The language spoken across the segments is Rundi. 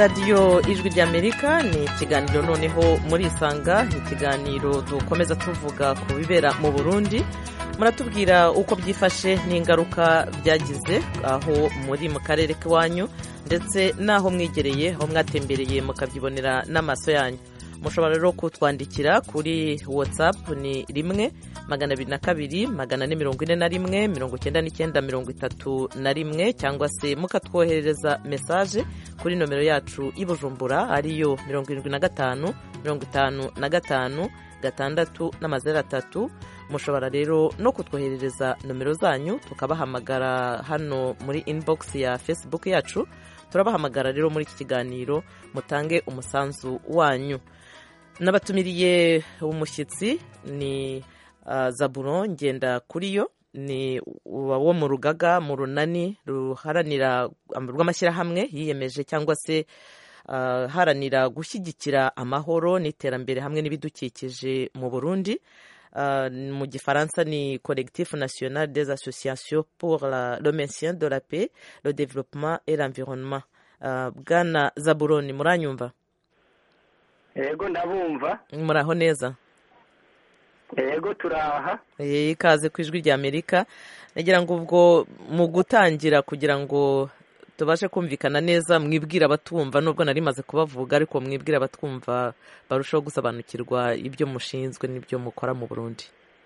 radiyo ijwi ry'amerika ni ikiganiro noneho muri isanga ni ikiganiro dukomeza tuvuga ku bibera mu burundi muratubwira uko byifashe n'ingaruka byagize aho muri mu karere k'iwanyu ndetse n'aho mwegereye aho mwatembereye mukabyibonera n'amaso yanyu mushobora rero kutwandikira kuri watsapu ni rimwe magana abiri na kabiri magana ane mirongo ine na rimwe mirongo icyenda n'icyenda mirongo itatu na rimwe cyangwa se mukatwoherereza mesaje kuri nomero yacu y'i bujumbura ariyo mirongo irindwi na gatanu mirongo itanu na gatanu gatandatu n'amazeru atatu mushobora rero no kutwoherereza nomero zanyu tukabahamagara hano muri inibogisi ya fesibuku yacu turabahamagara rero muri iki kiganiro mutange umusanzu wanyu n'abatumiriye umushyitsi ni zaburo ngenda kuri yo ni wo mu rugaga mu runani ruharanira rw'amashyirahamwe yiyemeje cyangwa se haranira gushyigikira amahoro n'iterambere hamwe n'ibidukikije mu burundi mu gifaransa ni collectif national des associations pour le maintien de la paix le développement et l'environnement bwana zaburoni muranyumva yego ndabumva muraho neza yego turaha ikaze ku ijwi ry'amerika nagira ngo ubwo mu gutangira kugira ngo tubashe kumvikana neza mwibwira abatumva nubwo nari maze kubavuga ariko mwibwira abatwumva barushaho gusobanukirwa ibyo mushinzwe n'ibyo mukora mu burundi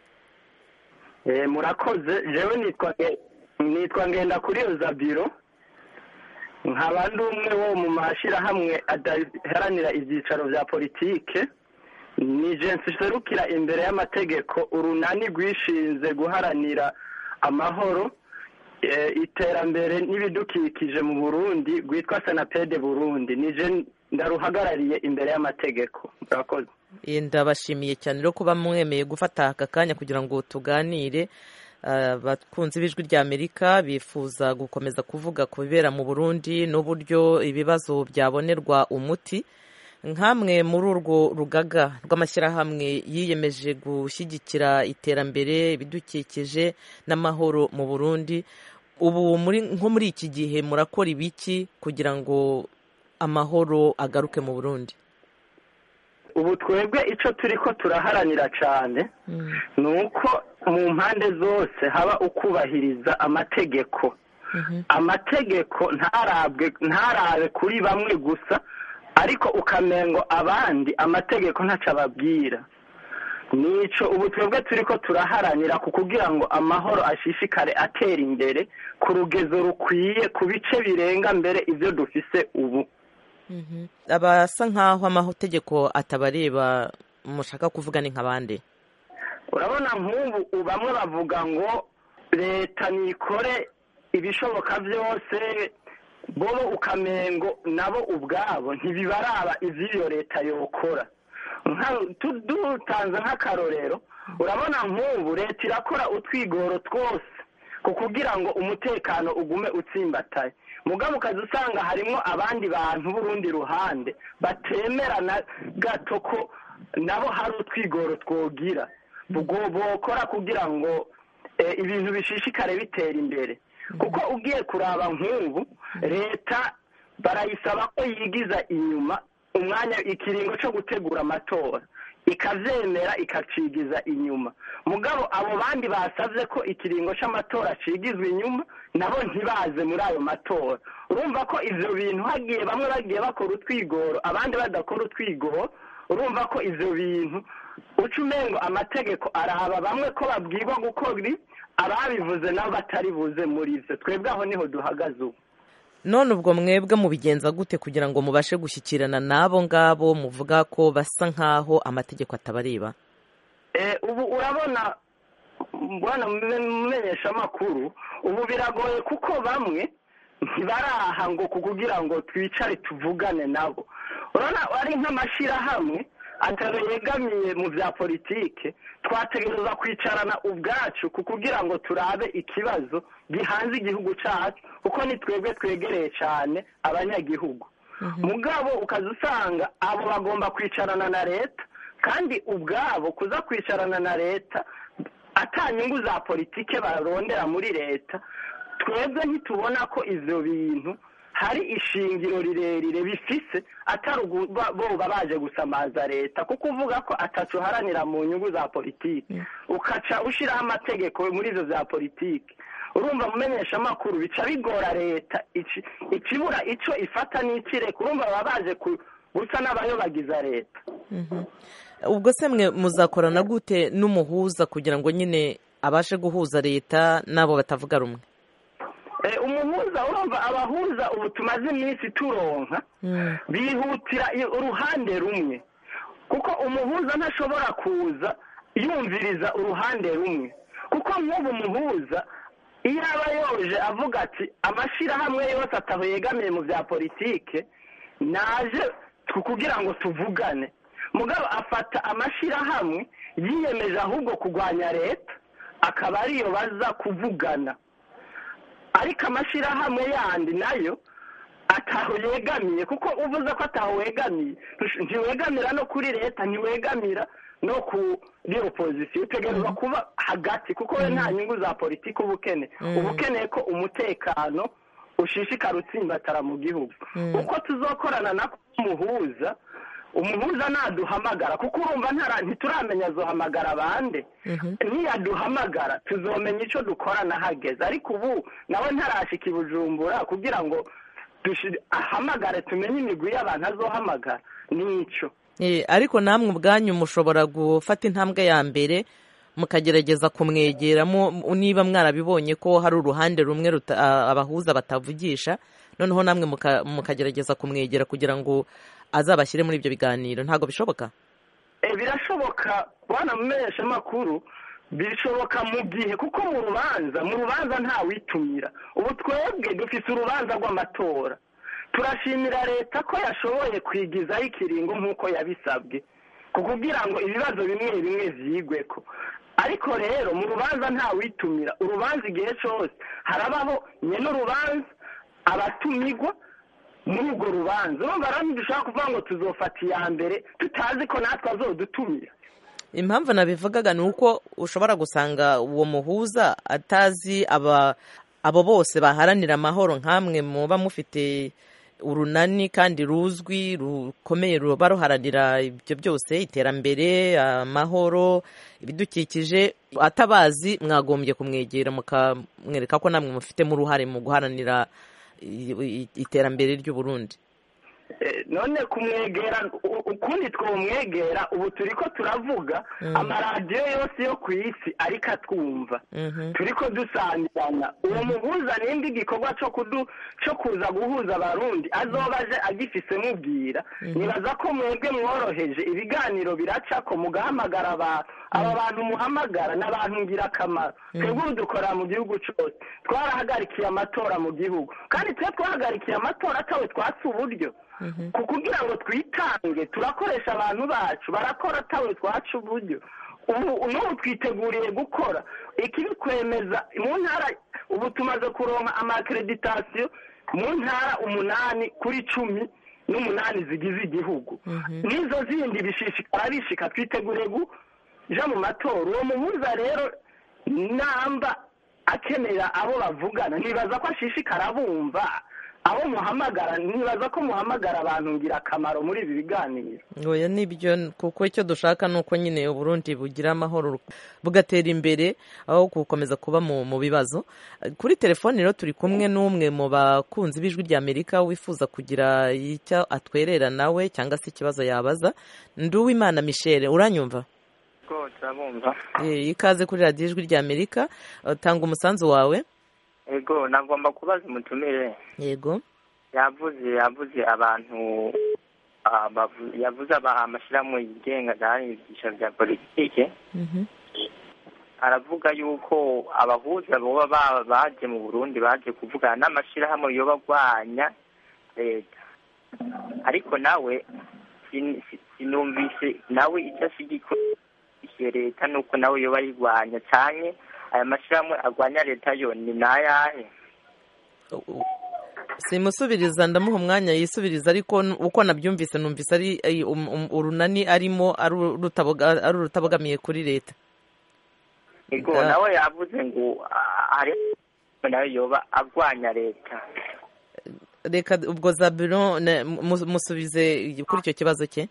murakoze jewe nitwa ngenda kuri iyo zabiro nkaba ndi umwe wo mu mashyirahamwe adaharanira ibyicaro bya politike ni jensi iserukira imbere y'amategeko urunani rwishinze guharanira amahoro iterambere n'ibidukikije mu burundi rwitwa senapede burundi nije ndaruhagarariye imbere y'amategeko murakoze ndabashimiye cyane rero kuba mwemeye gufata aka kanya kugira ngo tuganire abakunzi b'ijwi ry'amerika bifuza gukomeza kuvuga ku bibera mu burundi n'uburyo ibibazo byabonerwa umuti nk'amwe muri urwo rugaga rw'amashyirahamwe yiyemeje gushyigikira iterambere ibidukikije n'amahoro mu burundi ubu nko muri iki gihe murakora ibiki kugira ngo amahoro agaruke mu burundi ubu twebwe icyo turi ko turaharanira cyane ni uko mu mpande zose haba ukubahiriza amategeko amategeko ntarabe kuri bamwe gusa ariko ukamengo abandi amategeko ntacyo ababwira nicyo ubu twebwe turi ko turaharanira ku kugira ngo amahoro ashishikare atera imbere ku rugezo rukwiye ku bice birenga mbere ibyo dufise ubu abasa nk'aho amategeko atabareba mushaka kuvuga ni nk'abandi urabona nk'ubu bamwe bavuga ngo leta nikore ibishoboka byose bo ukamengo nabo ubwabo ntibibaraba iby'iyo leta yokora dutanze nk'akarorero urabona nk'ubu leta irakora utwigoro twose ku kugira ngo umutekano ugume utsimbataye mugabo ukaza usanga harimo abandi bantu b'urundi ruhande batemera na gato ko nabo hari utwigoro twogira bokora kugira ngo ibintu bishishikare bitera imbere kuko ugiye kuraba nk'ubu leta barayisaba ko yigiza inyuma umwanya ikiringo cyo gutegura amatora ikabyemera ikacigiza inyuma mugabo abo bandi basabye ko ikiringo cy'amatora cigizwa inyuma nabo ntibaze muri ayo matora urumva ko ibyo bintu hagiye bamwe bagiye bakora utwigoro abandi badakora utwigoro urumva ko ibyo bintu uca umengo amategeko araba bamwe ko babwirwa gukora ababivuze nabo batari buze muri ibyo twebwe aho niho duhagaze ubu none ubwo mwebwe mubigenza gute kugira ngo mubashe gushyikirana n'abo ngabo muvuga ko basa nk'aho amategeko atabareba ubu urabona mbona mumenyesha amakuru ubu biragoye kuko bamwe ntibaraha ngo kugira ngo twicare tuvugane nabo urabona ari nk'amashyirahamwe yegamiye mu bya politike twategereza kwicarana ubwacu kugira ngo turabe ikibazo gihanze igihugu cyacu kuko ni twebwe twegereye cyane abanyagihugu mugabo ukaza usanga abo bagomba kwicarana na leta kandi ubwabo kuza kwicarana na leta atanyungu za politike barondera muri leta twebwe ntitubona ko ibyo bintu hari ishingiro rirerire bifise atari uguba boba baje gusamaza leta kuko uvuga ko atacu uharanira mu nyungu za politiki ukaca ushyiraho amategeko muri izo za politiki urumva mumenyesha amakuru bica bigora leta ici- ikibura ico ifata n'ikireka urumva baba baje ku- gusa n'abayobagiza leta ubwo se mwe muzakorana gute n'umuhuza kugira ngo nyine abashe guhuza leta n'abo batavuga rumwe Eh, umuhuza urumva abahuza ubu tumaze iminsi turonka Mm. bihutira i- uruhande rumwe kuko umuhuza ntashobora kuza yumviriza uruhande rumwe kuko nk'ubu umuhuza iyo aba yoje avuga ati amashyirahamwe yose ataho yegamiye mu bya politike naje tu- kugira ngo tuvugane mugabo afata amashyirahamwe yiyemeje ahubwo kurwanya leta akaba ariyo baza kuvugana ariko amashyirahamwe yandi nayo ataho yegamiye kuko uvuze ko ataho wegamiye ntush- ntiwegamira no kuri leta ntiwegamira no kuri opozisiyo utegerezwa kuba hagati kuko we nta nyungu za politiki uba ukeneye uba ukeneye ko umutekano ushishikara utsimbatara mu gihugu uko tuzokorana na umuhuza umuhuza naduhamagara kuko urumva ntara- ntituramenya azohamagara abande niyaduhamagara tuzomenya icyo dukora nahageze ariko ubu nawe ntarashika i bujumbura kugira ngo dushi- ahamagare tumenye imigwi y'abantu azohamagara n'icyo Eh, ariko namwe ubwanyu mushobora gufata intambwe ya mbere mukagerageza kumwegera mu- niba mwarabibonye ko hari uruhande rumwe ruta- a- abahuza batavugisha noneho namwe muka- mukagerageza kumwegera kugira ngo azabashyire muri ibyo biganiro ntabwo bishoboka Eh, birashoboka bwana mumenyesha amakuru bishoboka mu gihe kuko mu rubanza mu rubanza ntawitumira ubu twebwe dufite urubanza rw'amatora turashimira leta ko yashoboye kwigizaho ikiringo nk'uko yabisabwe ku kugira ngo ibibazo bimwe bimwe vyigwe ko ariko rero mu rubanza ntawitumira urubanza igihe cyose harabaho nyene urubanza abatumigwa muri urwo rubanza urumva rero ntidushobora kuvuga ngo tuzofata iya mbere tutazi ko natwe azodutumira impamvu nabivugaga ni uko ushobora gusanga uwo muhuza atazi aba abo bose baharanira amahoro nk'amwe muba mufite urunani kandi ruzwi rukomeye ruba ruharanira ibyo byose iterambere amahoro ibidukikije atabazi mwagombye kumwegera mukamwereka ko namwe mufitemo uruhare mu guharanira i- i- iterambere ry'u Burundi Eh, none kumwegera u- ukundi twomwegera ubu turiko turavuga amaradiyo yose yo ku isi ariko atwumva Mhm. turiko dusangirana uwo muhuza nimba igikorwa co kudu co kuza guhuza abarundi azoba aje agifise mubwira nibaza ko mwebwe mworoheje ibiganiro biracako mugahamagara abantu aba bantu muhamagara ni abantu ngirakamaro twebwe ubu dukorera mu gihugu cose twarahagarikiye amatora mu gihugu kandi twe twahagarikiye amatora atawe twatse uburyo ku kugira ngo twitange turakoresha abantu bacu barakora atawe twaca uburyo ubu n'ubu twiteguriye gukora ikibikwemeza mu ntara ubu tumaze kuronka amakreditasiyo mu ntara umunani kuri cumi n'umunani zigize igihugu n'izo zindi bishishikara bishika twiteguriye kuja mu matora uwo muhuza rero namba akenera abo bavugana nibaza ko ashishikara bumva abo muhamagara nibaza ko muhamagara abantu ngirakamaro muri ibi biganiro oya nibyo kuko icyo dushaka ni uko nyine uburundi bugira amahoro bugatera imbere aho gukomeza kuba mu mu bibazo kuri telefoni rero turi kumwe n'umwe mu bakunzi b'ijwi ry'amerika wifuza kugira icyo atwerera nawe cyangwa se ikibazo yabaza nduwimana michel uranyumva ko turabumva Eh, ikaze kuri radiyo ijwi ry'amerika Eh, tanga umusanzu wawe ego nagomba kubaza umutumire yego yavuze yavuze abantu ah, bavu- yavuze aba- amashyirahamwe yigenga adahanigisha bya politike Mhm. aravuga yuko abahuza boba ba- baje mu burundi baje kuvugana n'amashyirahamwe yoba agwanya leta ariko nawe sin- si- sinumvise nawe icyo ashyigikiye leta nuko nawe yoba ayirwanya cyane aya mashyirahamwe agwanya leta yo ni nayahe simusubiriza ndamuha umwanya yisubiriza ariko n- uko nabyumvise numvise ari ay- um- um- urunani arimo ari urutaboga- ari urutabogamiye kuri leta ego Ah. nawe yavuze ngo ah, hari nawe yoba agwanya leta reka ubwo zaburo ne- mu- musubize kuri icyo kibazo cye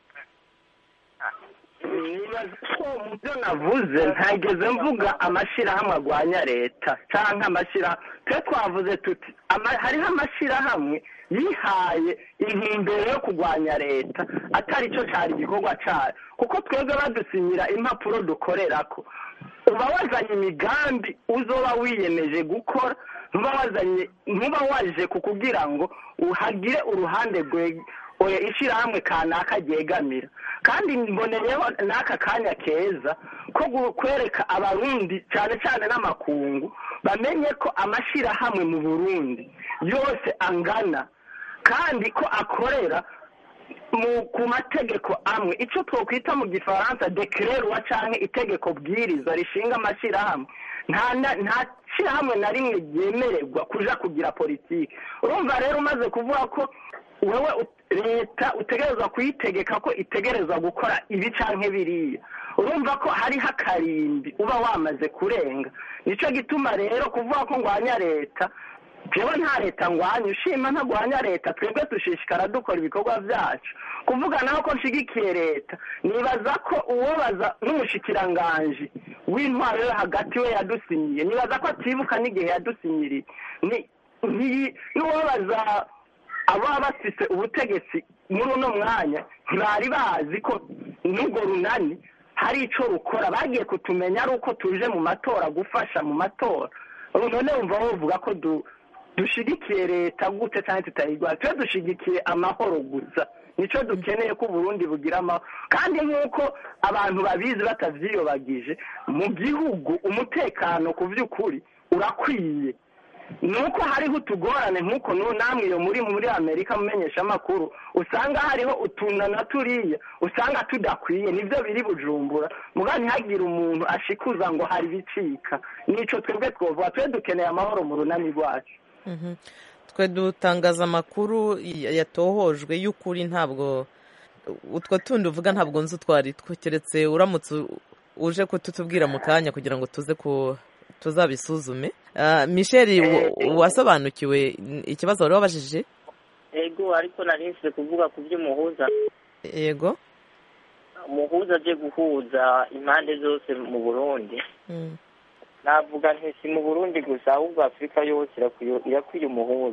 nibaza ko mu byo navuze ntageze mvuga amashyirahamwe arwanya leta cyangwa amashyirahamwe twe twavuze tuti ama- hariho amashyirahamwe yihaye intumbero yo kurwanya leta atari cyo cyari igikorwa cyayo kuko twebwe badusinyira impapuro dukorera ko uba wazanye imigambi uzoba wiyemeje gukora ntuba wazanye ntuba waje kukugira ngo uhagire uruhande rwe oya ishyirahamwe kanaka ryegamira kandi mboneyeho n'aka kanya keza ko gu- kwereka abarundi cyane cyane n'amakungu bamenye ko amashyirahamwe mu burundi yose angana kandi ko akorera mu ku mategeko amwe icyo twakwita mu gifaransa dekererwa cyangwa itegeko bwiriza rishinga amashyirahamwe nta na- nta shyirahamwe na rimwe ryemererwa kuja kugira politiki urumva rero umaze kuvuga ko wowe ut- leta utegerezwa kuyitegeka ko itegereza gukora ibi canke biriya urumva ko hariho akarimbi uba wamaze kurenga nicyo gituma rero kuvuga ko ngwanya leta jewe nta leta ngwanya ushima ntagwanya leta twebwe dushishikara dukora ibikorwa byacu kuvuga naho ko nshigikiye leta nibaza ko uwobaza n'umushikiranganji w'intwaro yo hagati we yadusinyiye nibaza ko atibuka n'igihe yadusinyiriye ni ntiyi- n'uwobaza ababa bafite ubutegetsi muri uno mwanya ntibari bazi ko n'urwo runani hari icyo rukora bagiye kutumenya ari uko tuje mu matora gufasha mu matora ubu none wumva bavuga ko du- dushigikiye leta gute cyangwa tutayirwanya twe dushigikiye amahoro gusa nicyo dukeneye ko uburundi bugira amahoro kandi nk'uko abantu babizi batavyiyobagije mu gihugu umutekano ku by'ukuri urakwiye nuko hariho utugorane nk'uko nu namwe iyo muri muri amerika mumenyesha amakuru usanga hariho utunda na turiya usanga tudakwiye nibyo biri bujumbura muga ntihagire umuntu ashikuza ngo hari ibicika nico twebwe twovuga twe dukeneye amahoro mu runani rwacu Mhm. twe dutangaza amakuru ya- yatohojwe y'ukuri ntabwo utwo tundi uvuga ntabwo nzi utwo ari two keretse uramutse u- uje kututubwira mu kanya kugira ngo tuze ku tuzabisuzume Ah, michel wa- wasobanukiwe ikibazo wari wabajije ego ariko nari nsize kuvuga ku by'umuhuza yego umuhuza aje guhuza impande zose mu burundi Mm. navuga nti si mu burundi gusa ahubwo afurika yose irakwiye- irakwiye umuhuza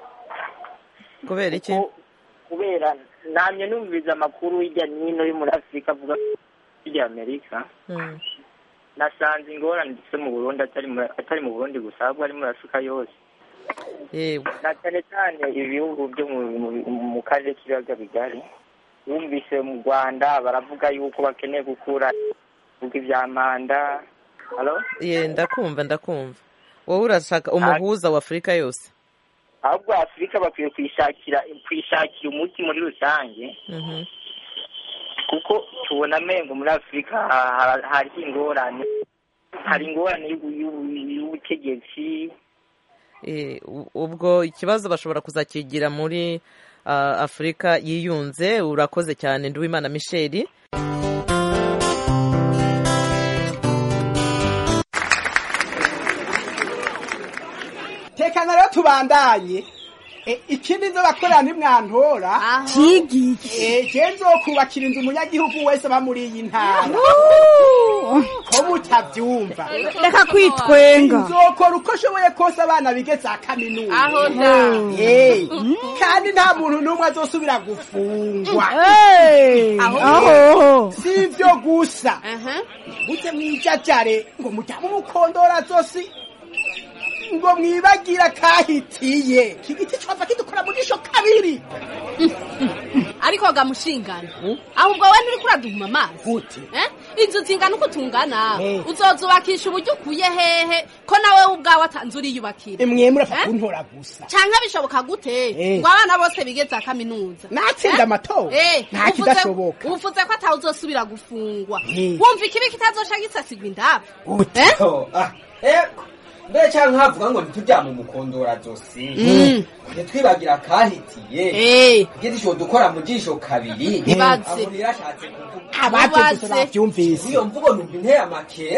kubera iki Ko- kubera namye numviriza amakuru hirya n'ino yo muri afurika avuga hirya amerika Mm. nasanze ingorane ndetse mu burundi atari mu- atari mu burundi gusa ahubwo ari muri afurika yose yego na cyane cyane ibihugu byo mu- mu- mu karere k'ibiyaga bigari wumvise mu rwanda baravuga yuko bakeneye gukura kuvuga ibya manda halo ye ndakumva ndakumva wowe urashaka umuhuza wa afurika yose ahubwo afurika bakwiye kwishakira kwishakira umuti muri rusange Mhm. kuko tubona amengo muri afurika ha- hari ingorane hari ingorane y'ubu- y'ubu- y'ubutegetsi Eh, u- ubwo ikibazo bashobora kuzakigira muri ah, afurika yiyunze urakoze cyane nduwimana michel tekana rero tubandanye E, ikindi nzo bakorera nimwantora Kigiki. je nzokubakira inzu umunyagihugu wese aba muri iyi ntara ko mutavyumva Reka kwitwenga. nzokora uko nshoboye kose abana bige za kaminuza aho da Eh, kandi nta muntu n'umwe azosubira gufungwa Hey, aho. si ivyo gusa aha mute mwijajare ngo mujyamo umukondora zosi ngo mwibagira kahitiye kigiti cova kidukora mu jisho kabiri ariko gamushingana ahubwo we nturi kuraduhuma amazi gute Eh? inzu zingana uko tungana Eh. uzozubakisha uburyo ukuye hehe ko nawe ubwawe atanze uriyubakira mwe murapfa Eh? kuntora gusa canke bishoboka gute Eh. ngo abana bose bige za kaminuza natsinda amatora Eh, nta uvuze- kidashoboka uvuze ko atawe uzosubira gufungwa Eh. wumva ikibi kitazosha gisasigwa indabo gute Oh, ah, eko mbere cyangwa nkavuga ngo ntitujya mu mukondora zosi Mm. ntitwibagira kahitiye Eh, igiti dukora mu jisho kabiri Ibaze. aho rero ashatse kuvuga abaje gusa Mubaze. bavyumvise iyo mvugo numva inteye amakera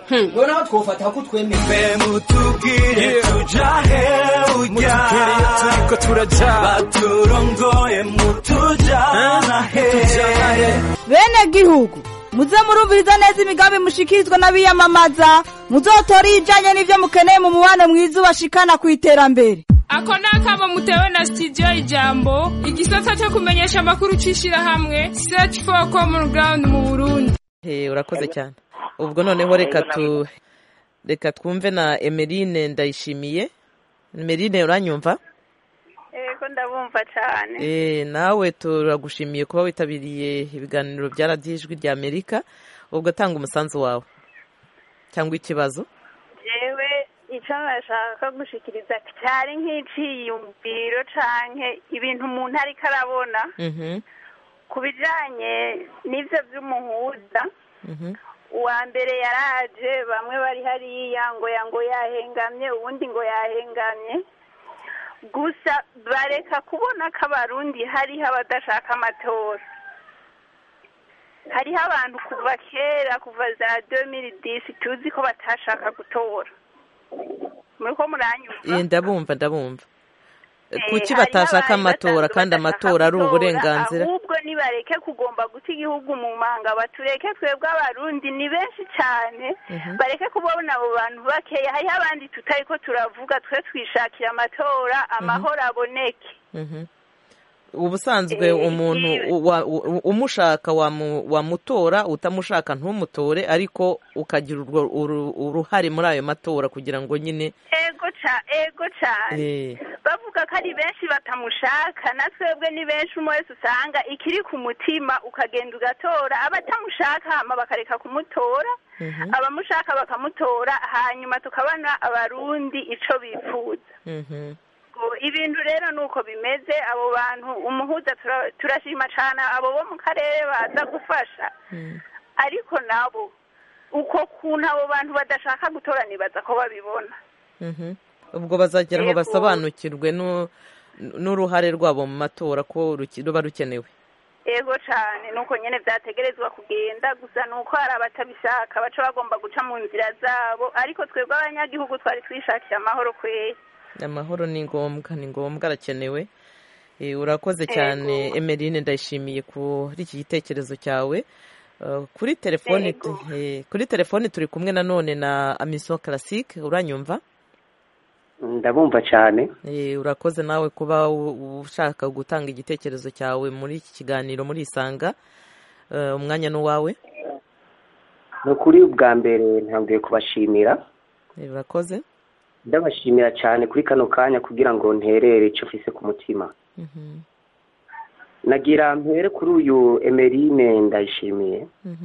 noneho twofata ko twemeye mutubwire tujahe ujya turiko turaja baturongoye mutujana he bene gihugu muze murumviriza neza imigambi mushikirizwa n'abiyamamaza muzotora ijanye n'ivyo mukeneye mu mubano mwiza ubashikana ku iterambere ako ni akamo mutewe na studio ijambo igisata cyo kumenyesha amakuru c'ishirahamwe search for common ground mu burundi He, urakoze cyane ubwo noneho reka tu reka twumve na emeline ndayishimiye emeline uranyumva Ego ndabumva cyane. Eh, nawe turagushimiye kuba witabiriye ibiganiro bya radiyo ijwi rya amerika ubwo tanga umusanzu wawe cyangwa ikibazo Jewe icyo nashaka gushikiriza cyari nk'iciyumviro canke ibintu umuntu ariko arabona Mhm, ku bijanye n'ivyo vy'umuhuza mhm, uwa mbere yaraje bamwe bari hariya ngo ya ngo yahengamye uwundi ngo yahengamye gusa bareka kubona ko abarundi hariho abadashaka amatora hariho abantu kuva kera kuva za 2010 tuzi ko batashaka gutora muriko muranyumva Eh, ndabumva ndabumva Eh, kuki hariho batashaka abari amatora basanzwe kandi badashaka amatora ari gutora, uburenganzira ahubwo nibareke kugomba guta igihugu mu manga batureke twebwe abarundi ni benshi cyane Mhm. bareke kubona abo bantu bakeya hariho abandi tutari ko turavuga twe twishakira amatora amahoro aboneke Mhm. ubusanzwe Eh, umuntu ikibi. u- wa- u- umushaka wamu- wamutora utamushaka ntumutore ariko ukagira urwo uru- uruhare muri ayo matora kugira ngo nyine ego ca ego cyane eh, bavuga ko ari benshi batamushaka na twebwe ni benshi umwe wese usanga ikiri ku mutima ukagenda ugatora abatamushaka hama bakareka kumutora mhm, abamushaka bakamutora hanyuma tukabona abarundi ico bifuza mhm, Ngo ibintu rero nuko bimeze abo bantu umuhuza tura- turashima cane abo bo mu karere baza gufasha mhm. ariko nabo uko kuntu abo bantu badashaka gutora nibaza ko babibona Mhm. ubwo bazagera aho Yego. basobanukirwe nu- n'uruhare rwabo mu matora ko ruki- ruba rukenewe ego cane nuko nyene vyategerezwa kugenda gusa nuko hari abatabishaka baca bagomba guca mu nzira zabo ariko twebwe abanyagihugu twari twishakiye amahoro kweri amahoro ni ngombwa ni ngombwa arakenewe Eh, urakoze cyane emeline ndayishimiye kuri iki gitekerezo cyawe Eh, kuri telefoni Yego. eh, kuri telefoni turi kumwe nanone na amiso classique uranyumva ndabumva cyane Eh, urakoze nawe kuba u- ushaka gutanga igitekerezo cyawe muri iki kiganiro muri isanga Eh, umwanya ni uwawe ni ukuri bwa mbere ntabwiye kubashimira Eh, urakoze ndabashimira cyane kuri kano kanya kugira ngo nterere icyo ufise ku mutima Mhm, nagira mpere kuri uyu emerine ndayishimiye mhm,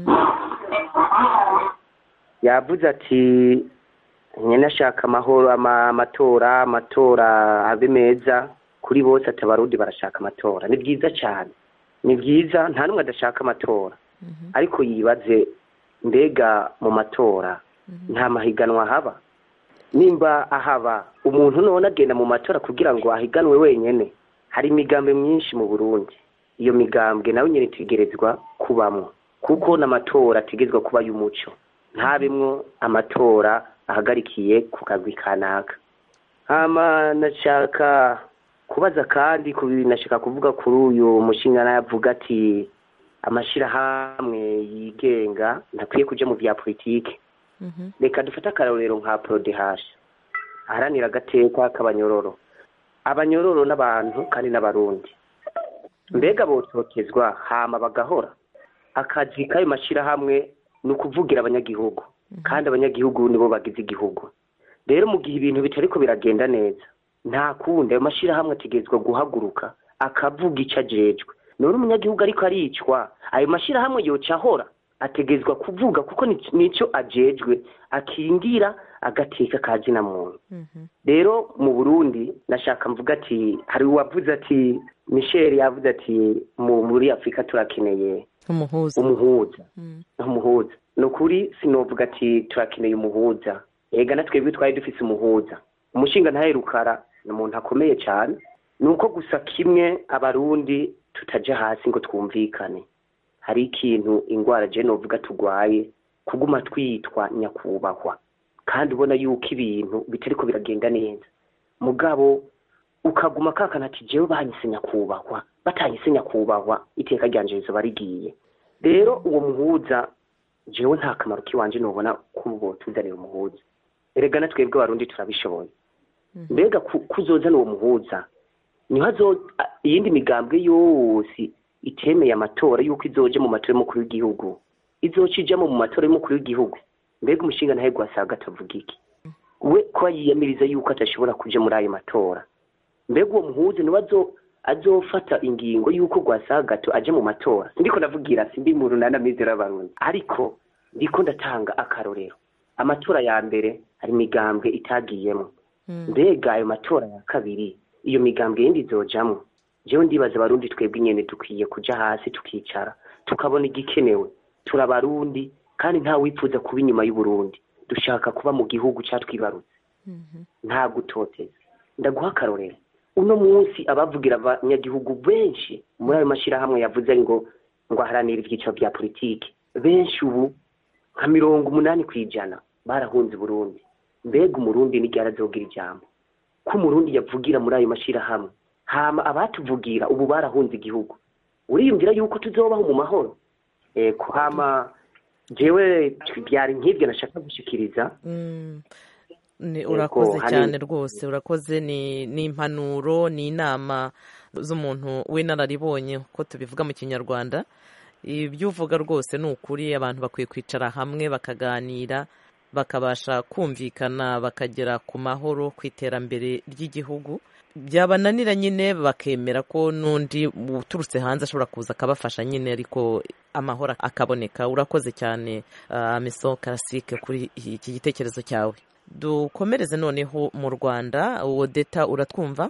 yavuze ati nyine ashaka amahoro ama- amatora amatora abe meza kuri bose ati abarundi barashaka amatora ni byiza cyane ni byiza nta n'umwe adashaka amatora mhm, ariko yibaze mbega mu matora nta mahiganwa haba nimba ahaba umuntu none agenda mu matora kugira ngo ahiganwe wenyine hari imigambi myinshi mu burundi iyo migambwe nawe nyine itegerezwa kubamwo kuko n'amatora ategerezwa kuba y'umuco ntabimwo amatora ahagarikiye ku kagwi kanaka hama nashaka kubaza kandi ku nashaka kuvuga kuri uyu mushinga yavuga ati amashyirahamwe yigenga ntakwiye kuja mu bya politiki mhm, reka dufate akarorero nka porodehashi aharanira agateka k'abanyororo abanyororo n'abantu kandi n'abarundi mbega botokezwa hama bagahora akazi k'ayo mashyirahamwe ni ukuvugira abanyagihugu kandi abanyagihugu nibo bagize igihugu rero mu gihe ibintu bitariko biragenda neza nta kundi ayo mashyirahamwe ategerezwa guhaguruka akavuga icyo ajejwe none umunyagihugu ariko aricwa ayo mashyirahamwe yoca ahora ategerezwa kuvuga kuko ni- nicyo ajejwe akingira agateka ka zina muntu mhm, rero mu burundi nashaka mvuga ati hari uwavuze ati michel yavuze ati mu muri afurika turakeneye umuhuza umuhuza Mm, umuhuza ni ukuri sinovuga ati turakeneye umuhuza ega na twebwe twari dufise umuhuza umushinga ntaherukara ni umuntu akomeye cyane ni uko gusa kimwe abarundi tutaja hasi ngo twumvikane hari ikintu ingwara je novuga tugwaye kuguma twitwa nyakubahwa kandi ubona yuko ibintu bitariko biragenda neza mugabo ukaguma kakana ati jewe banyise nyakubahwa batanyise nyakubahwa iteka ryanje rizoba rigiye rero uwo muhuza jewe nta kamaro k'iwanje nubona kubo tuzanira umuhuza erega na twebwe abarundi turabishoboye mbega ku- kuzozana uwo muhuza niho azo a- iyindi migambwe yose itemeye amatora yuko izoje mu matora y'umukuru w'igihugu izoca ijamo mu matora y'umukuru w'igihugu mbega umushinga ntahe gwasaga atavuga iki we ko yiyamiriza yuko atashobora kuja muri ayo matora mbega uwo muhuza niwe azo azofata ingingo yuko gwasagato aje mu matora ndiko ndavugira simbi mu runana mizero y'abarundi ariko ndiko ndatanga akarorero amatora ya mbere hari imigambwe itagiyemo mbega ayo matora ya kabiri iyo migambwe yindi izojamwo jewe ndibaza abarundi twebwe nyene dukwiye kuja hasi tukicara tukabona igikenewe turi abarundi kandi nta wifuza kuba inyuma y'uburundi dushaka kuba mu gihugu catwibarutse nta gutoteza ndaguha akarorero uno munsi abavugira abanyagihugu benshi muri ayo mashyirahamwe yavuze ngo ngo aharanire ibyiciro bya politiki benshi ubu nka mirongo umunani ku ijana barahunze Burundi mbega umurundi n'igihe azogira ijambo ko umurundi yavugira muri ayo mashyirahamwe hama abatuvugira ubu barahunze igihugu uriyumvira yuko tuzobaho mu mahoro eko hama jewe byari nk'ibyo nashaka gushikiriza Ni- Yego, urakoze hari- cyane rwose urakoze ni ni impanuro ni inama z'umuntu w'inararibonye uko tubivuga mu kinyarwanda ibyo uvuga rwose ni ukuri abantu bakwiye kwicara hamwe bakaganira bakabasha kumvikana bakagera ku mahoro ku iterambere ry'igihugu byabananira nyine bakemera ko n'undi uturutse hanze ashobora kuza akabafasha nyine ariko amahoro akaboneka urakoze cyane uh, miso karasike kuri iki gitekerezo cyawe dukomereze noneho mu rwanda wodeta uratwumva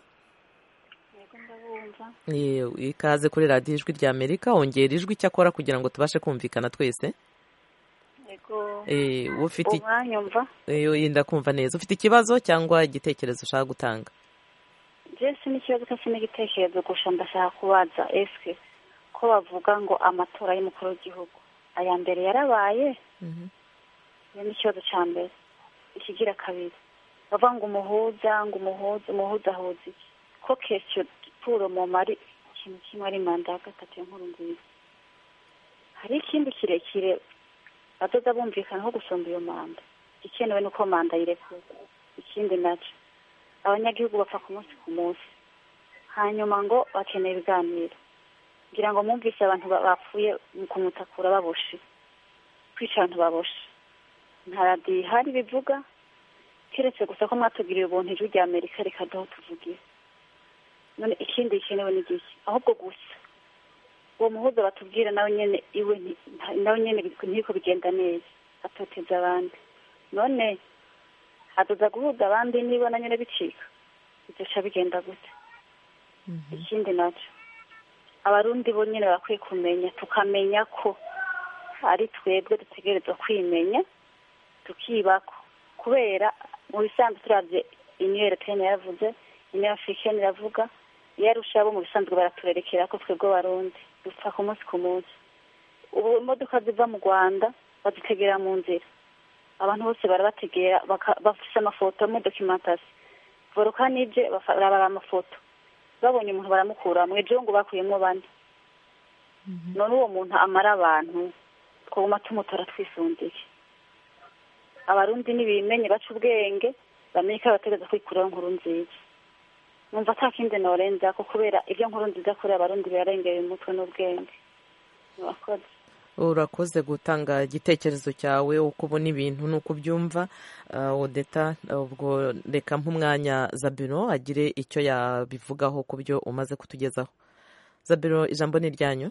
Eh, ikaze kuri radiyo ijwi rya amerika wongera ijwi icyakora kugira ngo tubashe kumvikana twese yego Eh, ufite umwanyumva Eh, yenda kumva neza ufite ikibazo cyangwa igitekerezo ushaka gutanga jesi n'ikibazo cyose n'igitekerezo gusa ndashaka kubaza eske ko bavuga ngo amatora y'umukuru w'igihugu aya mbere yarabaye iyo ni ikibazo cya mbere ikigira kabiri bavuga ngo umuhuza ngo umuhuza umuhuza ahuza iki ko kesiyo puro mu mari ikintu kimwe ari manda ya gatatu y'inkuru nziza hari ikindi kirekire bazoza bumvikanaho gusumba iyo manda igikenewe ni uko manda yirekura ikindi nacyo abanyagihugu bapfa ku munsi ku munsi hanyuma ngo bakeneye ibiganiro ngira ngo mwumvise abantu ba- bapfuye mu kumutakura baboshe kwica abantu baboshe nta radiyo ihari bivuga keretse gusa ko mwatugiriye ubuntu ijwi rya amerika rikaduho tuvugira none ikindi gikenewe ni giki ahubwo gusa uwo muhuza batubwira nawe nyene iwe nti- nta- nawe nyene ntiko bigenda neza atoteza abandi none haduza guhuza abandi niba na nyene bicika bizoca bigenda gute ikindi nacyo abarundi bo nyene bakwiye kumenya tukamenya ko ari twebwe dutegerezwa kwimenya tukibako kubera mu bisanzwe turavye uniyo europeyeni yaravuze uniyo africaine iravuga iyo arusha bo mu bisanzwe baraturerekera ko twebwe barundi dupfa ku munsi ku munsi ubu imodoka ziva mu rwanda bazitegera mu nzira abantu bose barabategera baka- bafise amafoto muri documentation voroka n'ibye barabara amafoto babonye umuntu baramukura mu ejo ngo bakuyemo bane none uwo muntu amara abantu twaguma tumutora twisundiye abarundi nibimenye baca ubwenge bamenye ko bategereza kwikuraho nkuru nziza numva ata kindi norenza ko kubera ibyo nkuru nziza kuri abarundi birarengera umutwe n'ubwenge murakoze urakoze gutanga igitekerezo cyawe uko ubona ibintu n'uko ubyumva Ah, odeta ubwo reka nk'umwanya zabiro agire icyo yabivugaho ku byo umaze kutugezaho zabiro ijambo ni iryanyu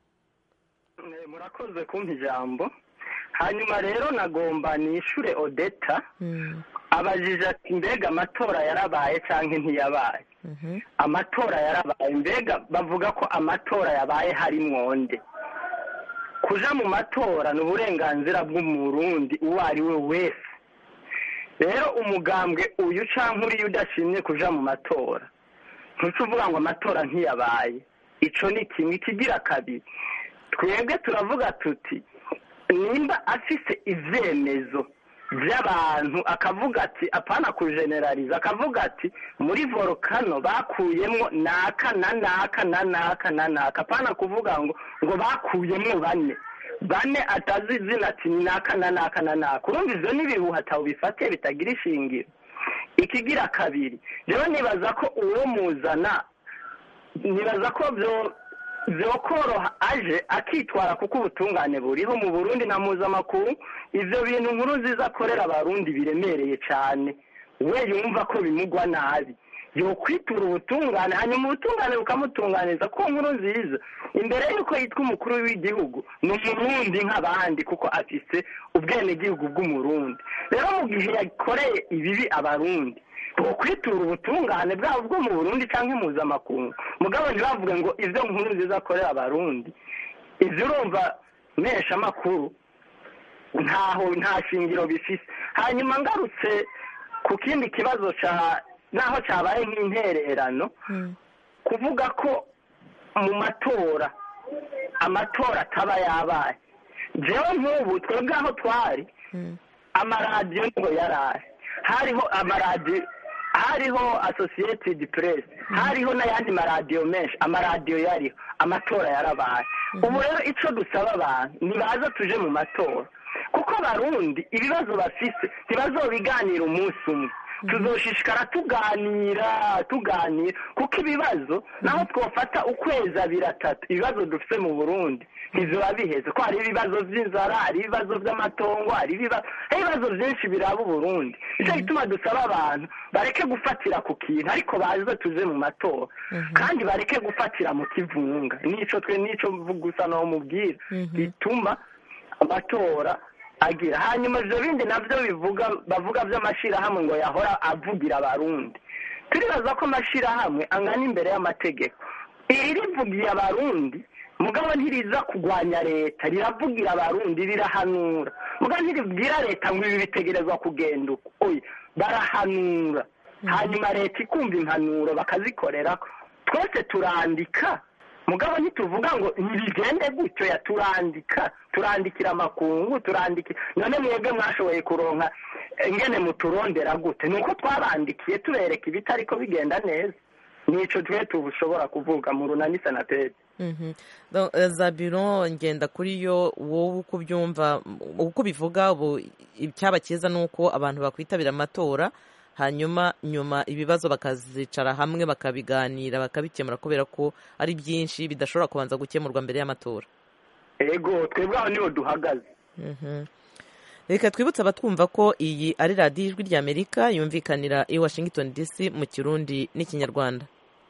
Eh, murakoze kumpa ijambo hanyuma rero nagomba nishure odeta abajije ati mbega amatora yarabaye cyangwa ntiyabaye amatora yarabaye mbega bavuga ko amatora yabaye hari mwonde kuja mu matora ni uburenganzira bw'umurundi uwo ari we wese rero umugambwe uyu canke uriya udashimye kuja mu matora ntuca uvuga ngo amatora ntiyabaye ico ni kimwe ikigira kabiri twebwe turavuga tuti nimba afise ivyemezo by'abantu akavuga ati apana kujeneraliza akavuga ati muri volcano bakuyemwo naka na naka na naka na naka apana kuvuga ngo ngo bakuyemwo bane bane atazi izina ati ni naka na naka na naka urumva ivyo n'ibihuha atawubifate bitagira ishingiro ikigira kabiri rero nibaza ko uwo muzana nibaza ko byo byokoroha aje akitwara kuko ubutungane buriho mu burundi na mpuzamakungu ivyo bintu nkuru nziza akorera abarundi biremereye cyane we yumva ko bimugwa nabi yokwitura ubutungane hanyuma ubutungane bukamutunganiza ko nkuru nziza imbere y'uko yitwa umukuru w'igihugu ni umurundi nk'abandi kuko afise ubwenegihugu bw'umurundi rero mu gihe yakoreye ibibi abarundi kwitura ubutungane bwabo bwo mu burundi cyangwa impuzamakungu mugabo ntibavuge ngo ibyo nkuru nziza akorera abarundi ibyo urumva mesha amakuru ntaho nta shingiro bifise hanyuma ngarutse ku kindi kibazo cya naho cyabaye nk'intererano kuvuga ko mu matora amatora ataba yabaye jewe nk'ubu twebwe aho twari amaradiyo ngo yaraye hariho amaradiyo hariho associated press hariho n'ayandi maradiyo menshi amaradiyo yariho amatora yarabaye ubu rero icyo dusaba abantu nibaza tuje mu matora kuko abarundi ibibazo bafise ntibazobiganira umunsi umwe tuzoshishikara tuganira tuganira kuko ibibazo naho twafata ukwezi abiri atatu ibibazo dufite mu burundi ntiziba biheze ko hari ibibazo by'inzara hari ibibazo by'amatongo hari ibibazo byinshi biraba uburundi nicyo gituma dusaba abantu bareke gufatira ku kintu ariko baze tuze mu matora kandi bareke gufatira mu kivunga nico twe nico gusa naho mubwira bituma amatora agira hanyuma ibyo bindi nabyo bivuga bavuga by'amashyirahamwe ngo yahora avugira abarundi turibaza ko amashyirahamwe angana imbere y'amategeko iri rivugiye abarundi mugabo ntiriza kurwanya leta riravugira abarundi rirahanura mugabo ntiribwira leta ngo ibi bitegerezwa kugenda uko oya barahanura hanyuma leta ikumva impanuro bakazikorera twese turandika mugabo ntituvuga ngo ntibigende gutyo ya turandika turandikira amakungu turandikira none mwebwe mwashoboye kuronka ingene muturondera gute ni uko twabandikiye tubereka ibitari ko bigenda neza nico twe tubushobora kuvuga mu runani senateri za biro ngenda kuri yo wowe uko ubyumva uko ubivuga ubu icyaba cyiza ni uko abantu bakwitabira amatora hanyuma nyuma ibibazo bakazicara hamwe bakabiganira bakabikemura kubera ko ari byinshi bidashobora kubanza gukemurwa mbere y'amatora ego twebwe aho niho duhagaze reka twibutse abatwumva ko iyi ari radiyo ijwi ry'amerika yumvikanira i washington dc mu kirundi n'ikinyarwanda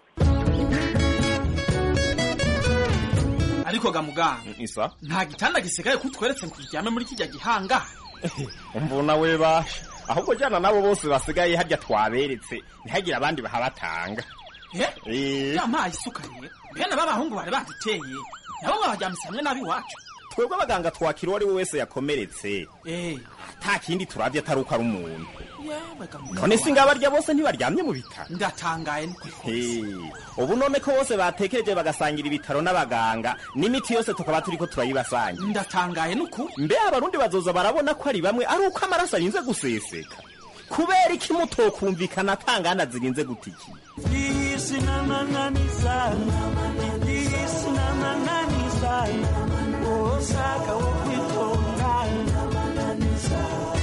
ariko ga muganga isa nta gitanda gisigaye ko utweretse ngo uryame muri kijya gihanga umvuna we basha ahubwo jyana nabo bose basigaye harya twaberetse ntihagire abandi bahabatanga eh yampaye isukariye bene b'abahungu bari baduteye nabo babajyamise hamwe nabi iwacu twebwe abaganga twakira uwo ari we wese yakomeretse nta kindi turabye atari uko ari umuntu none si ngabarya bose ntibaryamye mu bitaro ndatangaye ubu none ko bose batekereje bagasangira ibitaro n'abaganga n'imiti yose tukaba turi ko turayibasangira ndatangaye n'ukuri mbe abarundi bazoza barabona ko ari bamwe ari uko amaraso arinze guseseka kubera iki mutokumvikana atangana zirinze gutiki Disi na mananiza, disi na mananiza, osaka wokwitonda mananiza.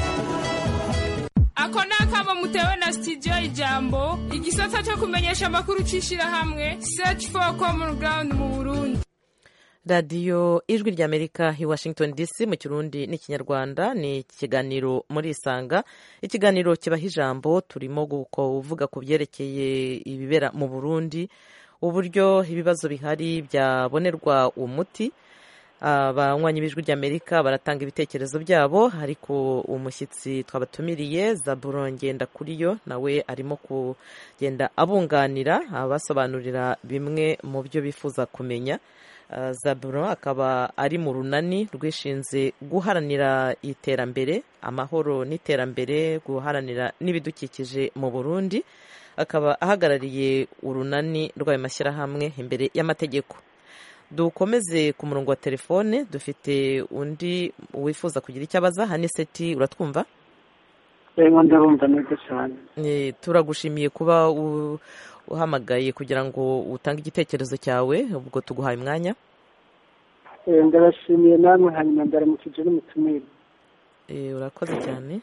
ako ni akamo mutewe na sitidiyo ijambo igisata cyo kumenyesha amakuru cy'ishyirahamwe search for common ground mu burundi radiyo ijwi ry'amerika i washington dc mu kirundi n'ikinyarwanda ni ikiganiro muri isanga ikiganiro kibaha ijambo turimo kuvuga ku byerekeye ibibera mu burundi uburyo ibibazo bihari byabonerwa umuti abanywanyi b'ijwi ry'amerika baratanga ibitekerezo byabo ariko umushyitsi twabatumiriye zaburo ngenda kuri yo nawe arimo kugenda abunganira abasobanurira bimwe mu byo bifuza kumenya zaburo akaba ari mu runani rwishinze guharanira iterambere amahoro n'iterambere guharanira n'ibidukikije mu burundi akaba ahagarariye urunani rw'ayo mashyirahamwe imbere y'amategeko dukomeze ku murongo wa telefone dufite undi wifuza kugira icyo abaza haniseti uratwumva rero ndabumva neza cyane Eh, turagushimiye kuba u- uhamagaye kugira ngo utange igitekerezo cyawe ubwo tuguhaye umwanya Eh, ndabashimiye namwe hanyuma ndaramukije n'umutumire Eh, urakoze cyane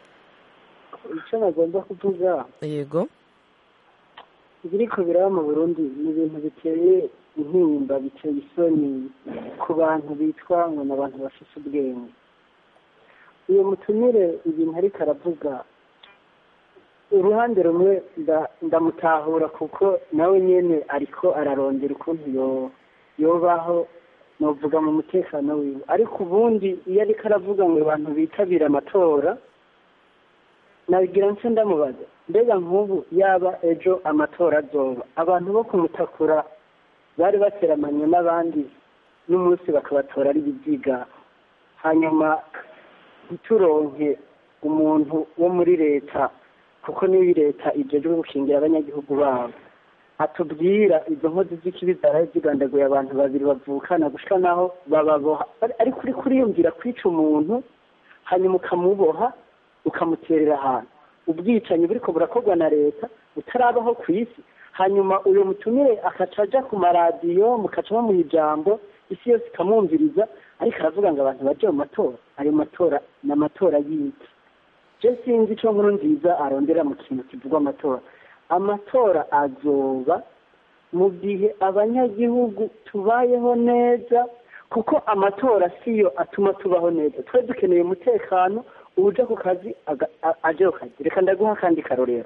icyo nagomba kuvuga yego ibiriko biraba mu burundi ni ibintu biteye intimba biteye isoni ku bantu bitwa ngo ni abantu bafite ubwenge uyu mutumire ibintu ariko aravuga uruhande rumwe nda- ndamutahura kuko nawe nyene ariko ararondera ukuntu yo- yobaho novuga mu mutekano wiwe ariko ubundi iyo ariko aravuga ngo abantu bitabira amatora nabigira nse ndamubaza mbega nk'ubu yaba ejo amatora azoba abantu bo kumutakura bari bateramanye n'abandi n'umunsi bakabatora ari ibiziga hanyuma ntituronke umuntu wo muri leta kuko niyo leta ijejwe gukingira abanyagihugu babo atubwira izo nkozi z'ikibi zaraye zigandaguye abantu babiri bavukana gushika naho bababoha ariko uri kuriyumvira kwica umuntu hanyuma ukamuboha ukamuterera ahantu ubwicanyi buriko burakorwa na leta butarabaho ku isi hanyuma uyu mutumire akaca aja ku maradiyo mukaca bamuha ijambo isi yose ikamwumviriza ariko aravuga ngo abantu baje mu matora ayo matora ni amatora y'iki je sinzi ico nkuru nziza arondera mu kintu kivugwa amatora amatora azoba mu gihe abanyagihugu tubayeho neza kuko amatora siyo atuma tubaho neza twari dukeneye umutekano uja ku kazi aga- a- aje ku kazi reka ndaguha akandi karorero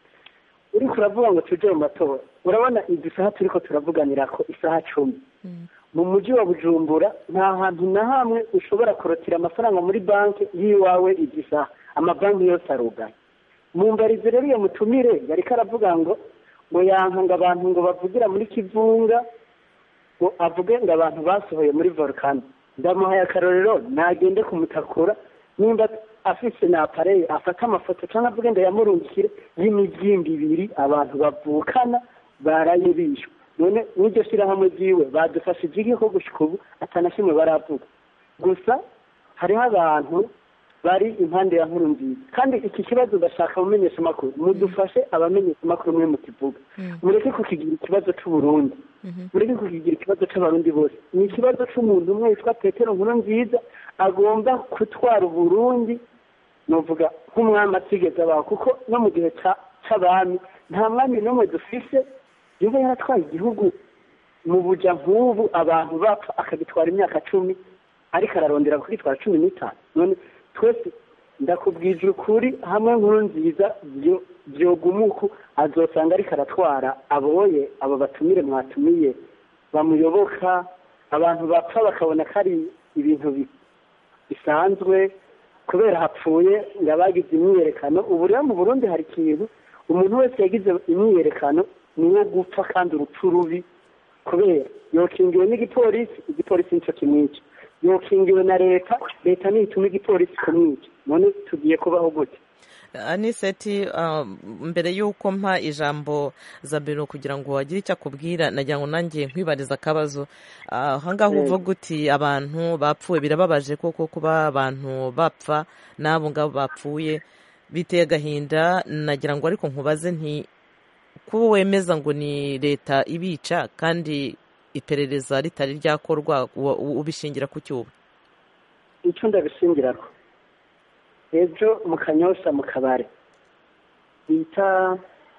uriko uravuga ngo tuje mu matora urabona izi saha turiko turavuganirako isaha cumi mu mujyi wa bujumbura nta hantu na hamwe ushobora kurotira amafaranga muri banki y'iwawe izi saha amabanki yose arugaye mu mbarizi rero iyo mutumire yariko aravuga ngo ngo yanka ngo abantu ngo bavugira muri kivunga ngo avuge ngo abantu basohoye muri volcano ndamuhaye akarorero nagende kumutakura nimba afise na apareye afate amafoto cyangwa avuge ngo yamurungikire y'imijyimbi ibiri abantu bavukana baraye bishwe none n'iryo shyirahamwe ryiwe badufashije iki ko gushika ubu atanashimwe baravuga gusa hariho abantu bari impande ya nkuru nziza kandi iki kibazo ndashaka mumenyesha amakuru mudufashe abamenyesha amakuru mwe mukivuga mureke kukigira ikibazo c'uburundi mureke kukigira ikibazo c'abarundi bose ni ikibazo c'umuntu umwe witwa petero nkuru nziza agomba gutwara uburundi novuga nk'umwami atigeze abaho kuko no mu gihe ca- c'abami nta mwami n'umwe dufise yoba yaratwaye igihugu mu buja nk'ubu abantu bapfa akagitwara imyaka cumi ariko ararondera kugitwara cumi n'itanu none twese ndakubwije ukuri hamwe nkuru nziza byo- byogumuku azosanga ariko aratwara aboye abo batumire mwatumiye bamuyoboka abantu bapfa bakabona ko ari ibintu bi- bisanzwe kubera hapfuye ngo abagize imyiyerekano ubu rero mu burundi hari ikintu umuntu wese yagize imyiyerekano ni uwo gupfa kandi urupfu rubi kubera yokingiwe n'igipolisi igipolisi nicyo kimwica yokingiwe na leta leta niyo ituma igipolisi kumwica none tugiye kubaho gute aniseti ah, mbere y'uko mpa ijambo zabiro kugira ngo wagire icyo akubwira nagira ngo nanjye nkwibariza akabazo Ah, ahangaha Mm. uvuga uti abantu bapfuye birababaje koko kuba abantu bapfa n'abo ngabo bapfuye biteye agahinda nagira ngo ariko nkubaze nti kuba wemeza ngo ni leta ibica kandi iperereza ritari ryakorwa wa- ubishingira ku cyuba icyo ndabishingirako ejo mu kanyosha mu kabare bita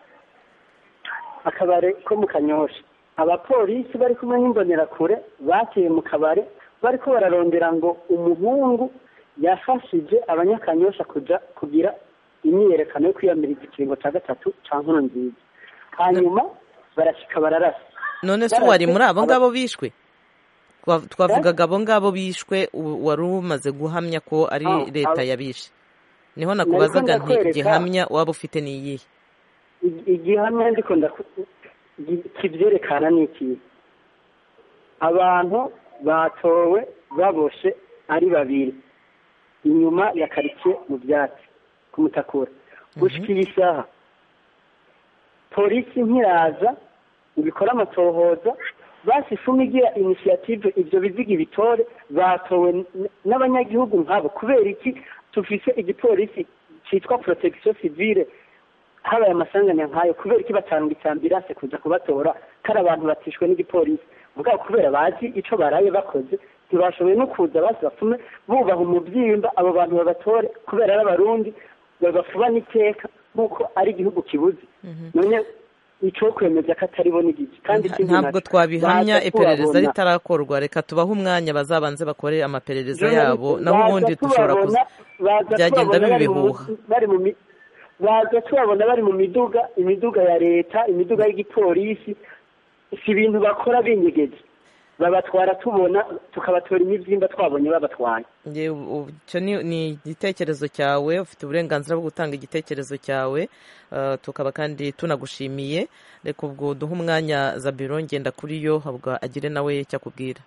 akabare ko mu kanyosha abapolisi bari kumwe n'imbonerakure bateye mu kabare bariko bararondera ngo umuhungu yafashije abanyakanyosha kuja kugira imyiyerekano yo kwiyamiriza ikiringo cya gatatu ca nkuru nziza hanyuma barashika bararasa none se wari muri abo ngabo bishwe Twa- twavugaga abo ngabo bishwe u- wari umaze guhamya ko ari Ah, leta abo- yabishe niho nakubazaga nti ndakwereka- gihamya waba ufite ni iyihe Ig- igihamya ndiko ndaku- gi- kivyerekana ni iki abantu batowe baboshe ari babiri inyuma ya karitsiye mu byatsi kumutakura gushika iyi saha polisi ntiraza ngo ikore amatohoza basi fumi igira inisiyative ibyo biziga ibitore batowe n- n'abanyagihugu nkabo kubera iki tufise igipolisi cyitwa protection civile habaye amasanganya nk'ayo kubera iki batanga ambulance kuza kubatora kari abantu batishwe n'igipolisi mugabo kubera bazi ico baraye bakoze ntibashoboye no kuza basi bapfume bubaha umubyimba abo bantu babatore kubera ari abarundi babafuba n'iteka nk'uko ari igihugu kibuze none ico kwemeza ko atari bo n'igice kandi ikindi ntabwo naco, twabihamya baza iperereza tubabona- ritarakorwa reka tubahe umwanya bazabanze bakore amaperereza Journalist, yabo naho baza ubundi dushobora tubabona- kuza baza byagenda tubabona biba bari mu- ibihuha bari mu mi- baza tubabona bari mu miduga imiduga ya leta imiduga y'igipolisi si ibintu bakora binyegeje babatwara tubona tukabatora imibyimba twabonye babatwaye Nge- u- icyo ni ni igitekerezo cyawe ufite uburenganzira bwo gutanga igitekerezo cyawe uh, tukaba kandi tunagushimiye reka ubwo duhe umwanya zabiro ngenda kuri yo ahubwo agire nawe icyo akubwira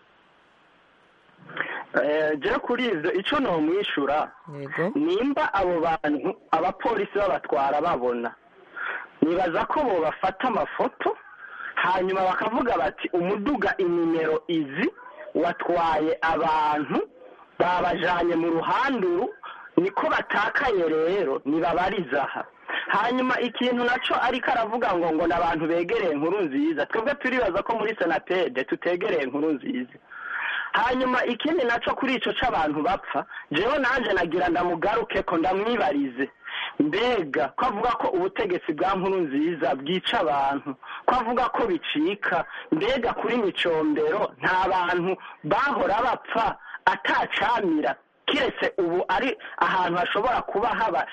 Eh, je kuri ivyo ico nomwishura yego nimba abo bantu abapolisi babatwara babona nibaza ko bo bafata amafoto hanyuma bakavuga bati umuduga inimero izi watwaye abantu babajanye mu ruhanduru niko batakaye rero nibabariza aha hanyuma ikintu naco ariko aravuga ngo ngo ni abantu begereye inkuru nziza twebwe turibaza ko muri senatede tutegereye inkuru nziza hanyuma ikindi naco kuri ico c'abantu bapfa jewe nanje nagira ndamugaruke ko ndamwibarize mbega ko avuga ko ubutegetsi bwa nkuru nziza bwica abantu ko avuga ko bicika mbega kuri micombero nta bantu bahora bapfa atacamira kiretse ubu ari ahantu hashobora kuba haba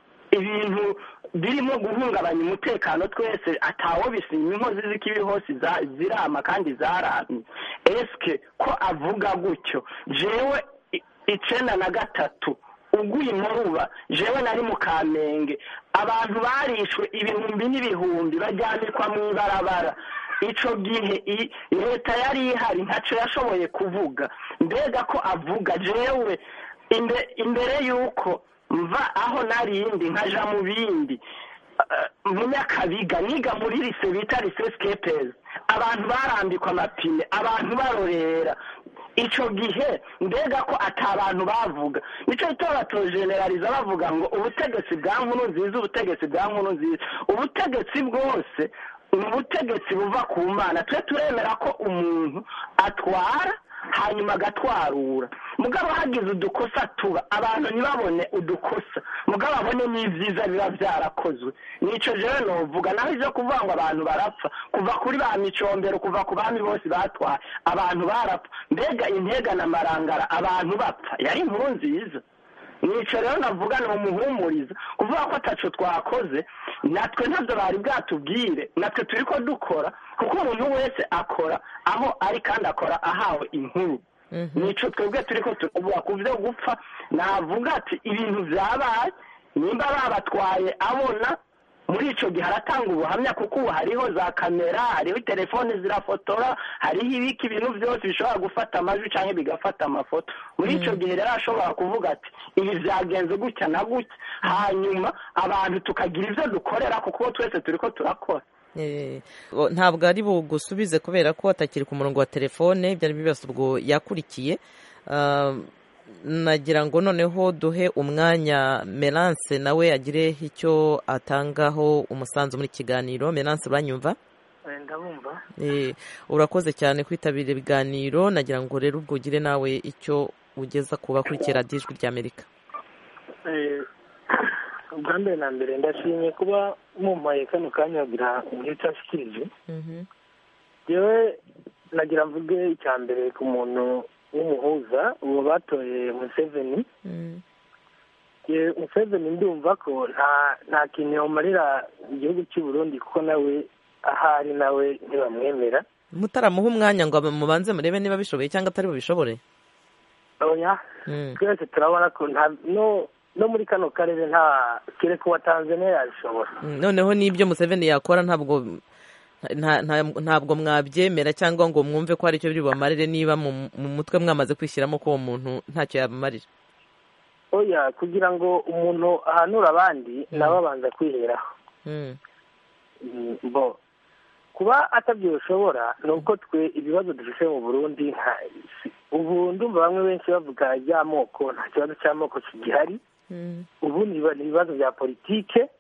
ibintu birimo guhungabanya umutekano twese atawo bisima inkozi z'ikibi hose za- zirama kandi zaramye eske ko avuga gutyo jewe i- icenda na gatatu uguye imuruba jewe nari mu kamenge abantu barishwe ibihumbi n'ibihumbi bajyanikwa mu ibarabara ico gihe i- leta yari ihari ntaco yashoboye kuvuga mbega ko avuga jewe imbe- imbere y'uko mva aho narindi nkaja mu bindi eh, mu nyakabiga niga muri lise bita lise skepers abantu barambikwa amapine abantu barorera ico gihe mbega ko ata bantu bavuga nico gituma batojeneraliza bavuga ngo ubutegetsi bwa nkuru nziza ubutegetsi bwa nkuru nziza ubutegetsi bwose ni ubutegetsi buva ku mana twe turemera ko umuntu atwara hanyuma agatwarura mugabo hagize udukosa tuba abantu ntibabone udukosa mugabo abone n'ibyiza biba byarakozwe nico jewe novuga naho ivyo kuvuga ngo abantu barapfa kuva kuri ba micombero kuva ku bami bose batwaye abantu barapfa mbega intega na marangara abantu bapfa yari inkuru nziza nico rero navuga ni umuhumuriza kuvuga ko ataco twakoze natwe ntabyo bari bwatubwire natwe turi ko dukora kuko umuntu wese akora aho ari kandi akora ahawe inkuru nico twebwe turi ko turavuga ku byo gupfa navuga ati ibintu byabaye nimba babatwaye abona muri ico gihe aratanga ubuhamya kuko ubu hariho za kamera hariho telefone zirafotora hariho ibiki ibintu byose bishobora gufata amajwi cyangwa bigafata amafoto muri ico gihe rero ashobora kuvuga ati ibi byagenze gutya na gutya hanyuma abantu tukagira ibyo dukorera kuko twese turi ko turakora Eh, o- ntabwo ari bugusubize kubera ko atakiri ku murongo wa telefone ibyo ari byo byose ubwo yakurikiye Ah, nagira ngo noneho duhe umwanya Melance nawe agire icyo atangaho umusanzu muri kiganiro Melance uranyumva ndabumva Eh, urakoze cyane kwitabira ibiganiro nagira ngo rero ubwo ugire nawe icyo ugeza ku bakurikira ijwi ry'amerika Eh, ubwa mbere na mbere ndashimye kuba mumpaye kano kanya kugira muri cyashikirije yewe nagira mvuge icya mbere ku muntu w'umuhuza uwo batoye museveni Ye- museveni ndumva ko nta nta kintu yamarira igihugu cy'u Burundi kuko nawe ahari nawe ntibamwemera mutaramuha umwanya ngo mubanze murebe niba bishoboye cyangwa atari bubishobore oya Mm. twese turabona ko nta no no muri kano karere nta kereka uwa tanzania yabishobora Mm, noneho n'ibyo museveni yakora ntabwo nta- nta- ntabwo mwabyemera cyangwa ngo mwumve ko hari icyo biri bubamarire niba mu mu mutwe mwamaze kwishyiramo ko uwo muntu ntacyo yabamarira oya kugira ngo umuntu ahanure abandi nawe abanza kwiheraho Mm. Mm, bo kuba atabyo bishobora ni uko twe ibibazo dufite mu burundi nta- si- ubu ndumva bamwe benshi bavuga iby'amoko nta kibazo cy'amoko kigihari ubu ni ibiba- ni ibibazo bya politike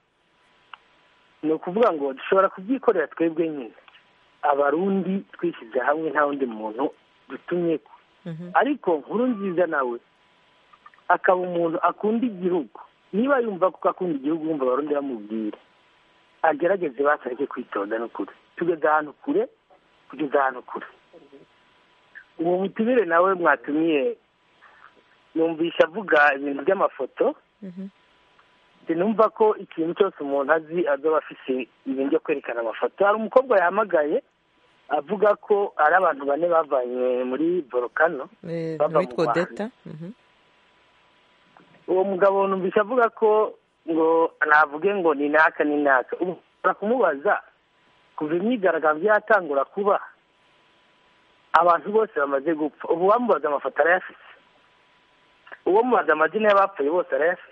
ni ukuvuga ngo dushobora kubyikorera twebwe nyine abarundi twishyize hamwe nta wundi muntu dutumye ko ariko nkuru nziza nawe akaba umuntu akunda igihugu niba yumva ko akunda igihugu yumva abarundi bamubwira agerageze basareke kwitonda n'ukuri tugeze ahantu kure kugeza ahantu kure uwo mutumire nawe mwatumiye numvisha avuga ibintu by'amafoto sinumva ko ikintu cyose umuntu azi azoba afise ibintu byo kwerekana amafoto hari umukobwa yahamagaye avuga ko ari abantu bane bavanye muri volcano bava mu witwa Rwanda. odeta Mhm. uwo mugabo numvise avuga ko ngo navuge ngo ni naka ni naka ubu ushobora kumubaza kuva imyigaragambyo yatangura kuba abantu bose bamaze gupfa ubu wamubaza amafoto arayafise uwo mubaza amazina y'abapfuye bose arayafise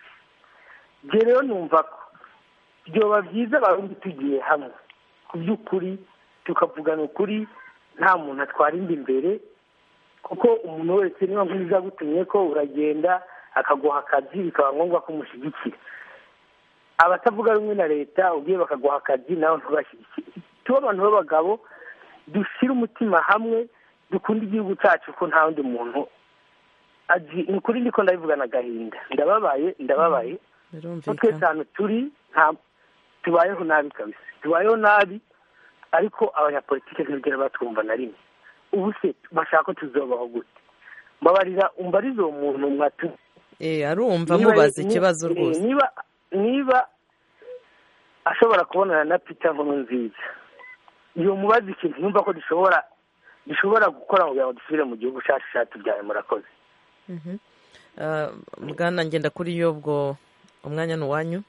ibyo rero numva ko byoba byiza abarundi tugiye hamwe ku by'ukuri tukavugana ukuri nta muntu atwara inda imbere kuko umuntu wese niba nk'izo agutumye ko uragenda akaguha akazi bikaba ngombwa ko umushyigikira abatavuga rumwe na leta ugiye bakaguha akazi nawe ntubashyigikire tuba abantu b'abagabo dushyire umutima hamwe dukunda igihugu cyacu ko nta wundi muntu azi ni ukuri ndiko ndabivugana agahinda ndababaye ndababaye ko twese ahantu turi nta tubayeho nabi kabisa tubayeho nabi ariko abanyapolitike ntibigera batwumva na rimwe ubu se bashaka ko tuzobaho gute mbabarira umbarize uwo muntu mwatu Eh, arumva Niba- mubaza ni- ikibazo eh, rwose niba niba ashobora kubonana na peter nkuru nziza iyo mubaza ikintu yumva ko dushobora dushobora gukora kugira ngo dusubire mu gihugu cyacu cyatubyaye murakoze Mhm. Ah, bwana ngenda kuri yo ubwo umwanya ni uwanyu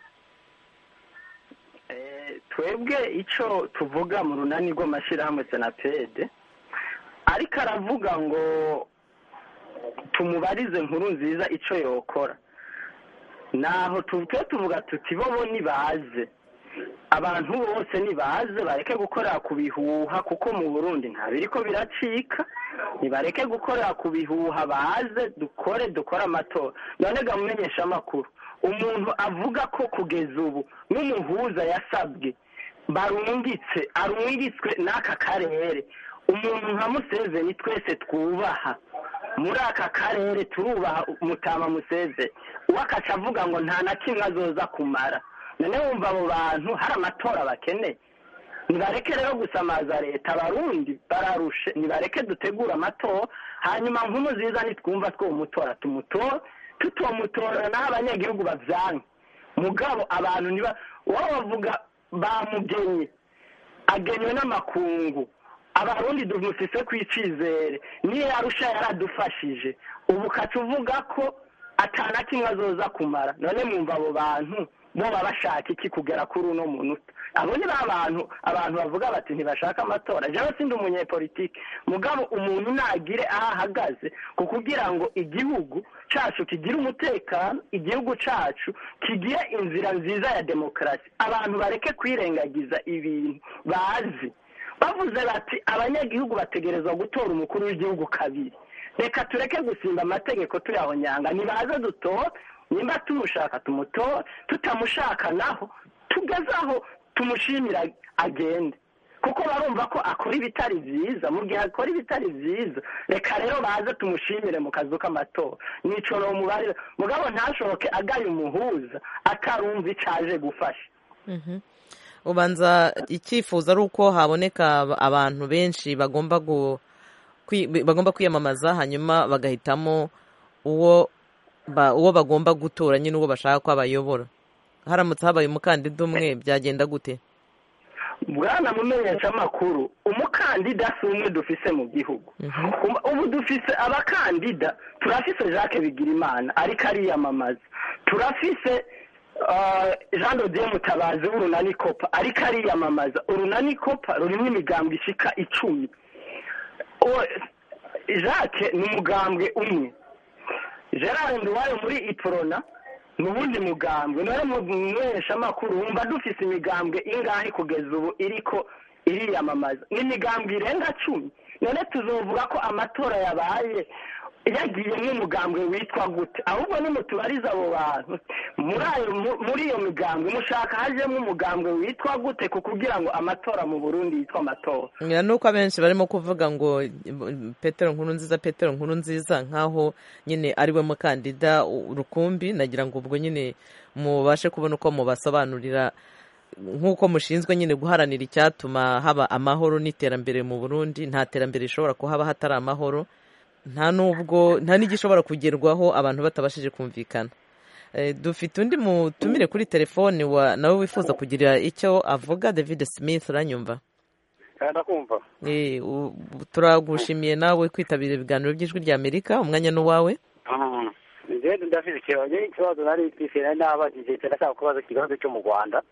twebwe icyo tuvuga mu runani rw'amashyirahamwe senapede ariko aravuga ngo tumubarize nkuru nziza icyo yokora naho tujye tuvuga tuti bo bo nibaze abantu bose nibaze bareke gukorera ku bihuha kuko mu burundi nta biriko biracika nibareke gukorera ku bihuha baze dukore dukore amatora none gamumenyesha amakuru umuntu avuga ko kugeza ubu n'umuhuza yasabwe barungitse arungitswe n'aka karere umuntu nka museveni twese twubaha muri aka karere turubaha mutama museveni uwakaca avuga ngo nta na kimwe azoza kumara none wumva abo bantu hari amatora bakeneye nibareke rero gusamaza leta abarundi bararushe nibareke dutegure amatora hanyuma nk'umu nziza nitwumva twumutora tumutora tutomutora naho abanyagihugu bavyanke mugabo abantu niba wowe bavuga bamugenye agenywe n'amakungu abarundi dumufise ku icizere niyo yarusha yaradufashije ubu ukaca uvuga ko atana kimwe azoza kumara none mwumva abo bantu bo baba bashaka iki kugera kuri uno munota abo ni ba bantu abantu bavuga bati ntibashaka amatora jewe sindi umunyepolitike mugabo umuntu nagire aho ahagaze ku kugira ngo igihugu cacu kigire umutekano igihugu cacu kigire inzira nziza ya demokarasi abantu bareke kwirengagiza ibintu bazi bavuze bati abanyagihugu bategerezwa gutora umukuru w'igihugu kabiri reka tureke gusimba amategeko tuyahonyanga nibaze dutore nimba tumushaka tumutore tutamushaka naho tugeze aho tumushimira agende kuko barumva ko akora ibitari byiza mu gihe akora ibitari byiza reka rero baze tumushimire mu kazu k'amatora nicoro mubarira mugabo ntashoboke agaye umuhuza akarumva icaje gufasha Mhm. ubanza icyifuzo ari uko haboneka abantu benshi bagomba gu- kwi- bagomba kwiyamamaza hanyuma bagahitamo uwo ba- uwo bagomba gutora nyine uwo bashaka ko abayobora haramutse habaye umukandida umwe byagenda gute bwana mumenyesha amakuru umukandida si umwe dufise mu gihugu Um- ubu dufise abakandida turafise jacques bigirimana ariko ariyamamaza turafise uh, jean dodier mutabazi w'urunani kopa ariko ariyamamaza urunani kopa rurimo imigambwe ishika icumi Uwo- jacques ni umugambwe umwe gerard nduwayo muri iporona mu wundi mugambwe none mu mwesha amakuru wumva dufise imigambwe ingahe kugeza ubu iriko iriyamamaza ni imigambwe irenga cumi none tuzovuga ko amatora yabaye yagiye nk'umugambwe witwa gute ahubwo nimutubariza abo bantu muri ayo mu- muri iyo migambwe mushaka hajemo umugambwe witwa gute ku kugira ngo amatora mu burundi yitwa amatora ngira nuko abenshi barimo kuvuga ngo petero nkuru nziza petero nkuru nziza nk'aho nyine ari we mukandida u- rukumbi nagira ngo ubwo nyine mubashe kubona uko mubasobanurira nk'uko mushinzwe nyine guharanira icyatuma haba amahoro n'iterambere mu burundi nta terambere rishobora kuhaba hatari amahoro nta n'ubwo nta n'igishobora kugerwaho abantu batabashije kumvikana Eh, dufite undi mutumire kuri telefone wa nawe wifuza kugira icyo avuga david smith uranyumva ndakumva Eh, u- turagushimiye nawe kwitabira ibiganiro by'ijwi rya amerika umwanya ni uwawe njyewe ndafite ikibazo njyewe ikibazo nari mfise nari nabajije ndashaka kubaza ikibazo cyo mu rwanda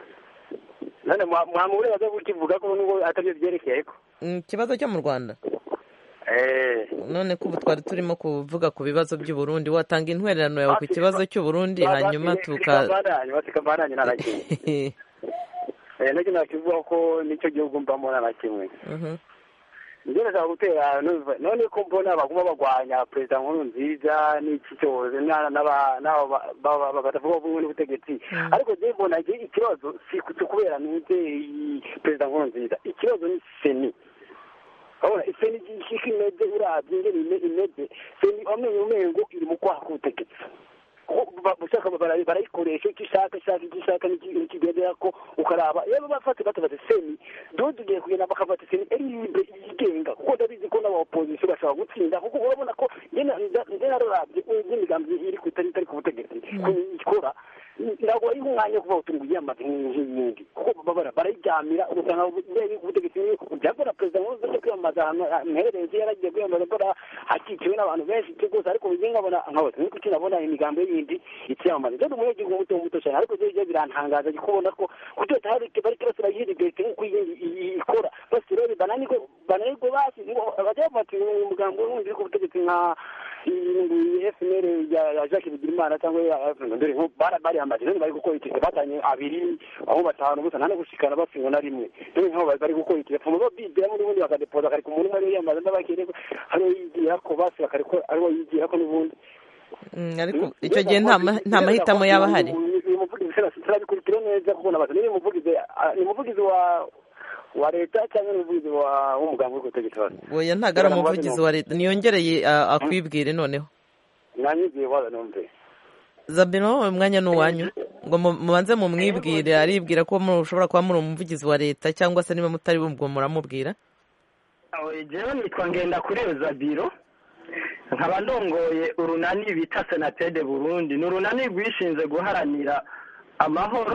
none mwa- mwamubure baze kukivuga ko nubwo atabyo byerekeye ko Mm, ikibazo cyo mu rwanda eh none ko ubu twari turimo kuvuga ku bibazo by'u Burundi watanga intwererano yawe ku kibazo cy'u Burundi hanyuma tuka tukambananye batikambananye na kimwe eh nacyo nakivuga ko nicyo gihugu mbamo na kimwe Mhm. njye ndashaka gutera numva- none ko mbona baguma bagwanya perezida nkuru nziza n'iki cyose na- n'aba- n'abo ba- ba- ba- batavuga bumwe n'ubutegetsi ariko njye mbona iki- ikibazo si ku- si kubera nuze iyi perezida nkuru nziza ikibazo ni seni urabona iseni ishika imeze urabye ingene ime- imeze seni wamenye umengo iri mu kwaha k'ubutegetsi kuko ba- ushaka bara- barayikoresha icyo ishaka ishaka icyo ishaka n'iki- n'ikigendera ko ukaraba iyo bafate batabaze seni dore tugiye kugenda bakafata seni eri libre yigenga kuko ndabizi ko n'abaopozisiyo bashobora gutsinda kuko urabona ko njye na- nda- njye nararabye n'imigambi iri ku itari itari ku butegetsi ukuntu ikora ntabwo ari umwanya wo kuvuga uti ngo yiyamaze nk'iyindi kuko babara barayiryamira ugasanga mbere ubutegetsi byakora perezida nk'uzi cyo kwiyamamaza ahantu mperereye yaragiye kwiyamamaza mbona hakikiwe n'abantu benshi cyo rwose ariko njye nkabona nkabona niko icyo nabona imigambi yindi ikiyamamaza rero umunyagihugu muto muto cyane ariko byo byo birantangaza kubona ko kutota hari bari kirasira yiribete nk'uko iyindi i- ikora basi rero bananirwe bananirwe basi ngo abajya bati umugambi wundi uri ku butegetsi nka FNL ya ya Jacques Bigirimana cyangwa ya FNL dore nko bara bari amaze none bari gukora iki batanye abiri aho batanu gusa nta gushikana bafingwa na rimwe dore nko bari bari gukora iki fumo babidira muri bundi bakadepoza kari ku muntu umwe yamaze ndabakire ko hari yigira ko basi bakariko ariho yigira ko n'ubundi Mm, ariko icyo gihe nta ma- nta mahitamo yaba ahari uyu muvugizi turabikurikira neza kuko nabaza niba umuvugizi ah, ni umuvugizi wa wa leta cyangwa ni umuvugizi wa w'umugambi uri gutegeka abantu oya ntabwo ari umuvugizi wa leta niyongereye a- akwibwire noneho nanyigiye waza numve zabino umwanya ni uwanyu ngo mu- mubanze mumwibwire aribwira ko mushobora kuba muri umuvugizi wa leta cyangwa se niba mutari bubwo muramubwira jewe nitwa ngenda kuri biro nkaba ndongoye urunani bita senatede burundi ni urunani rwishinze guharanira amahoro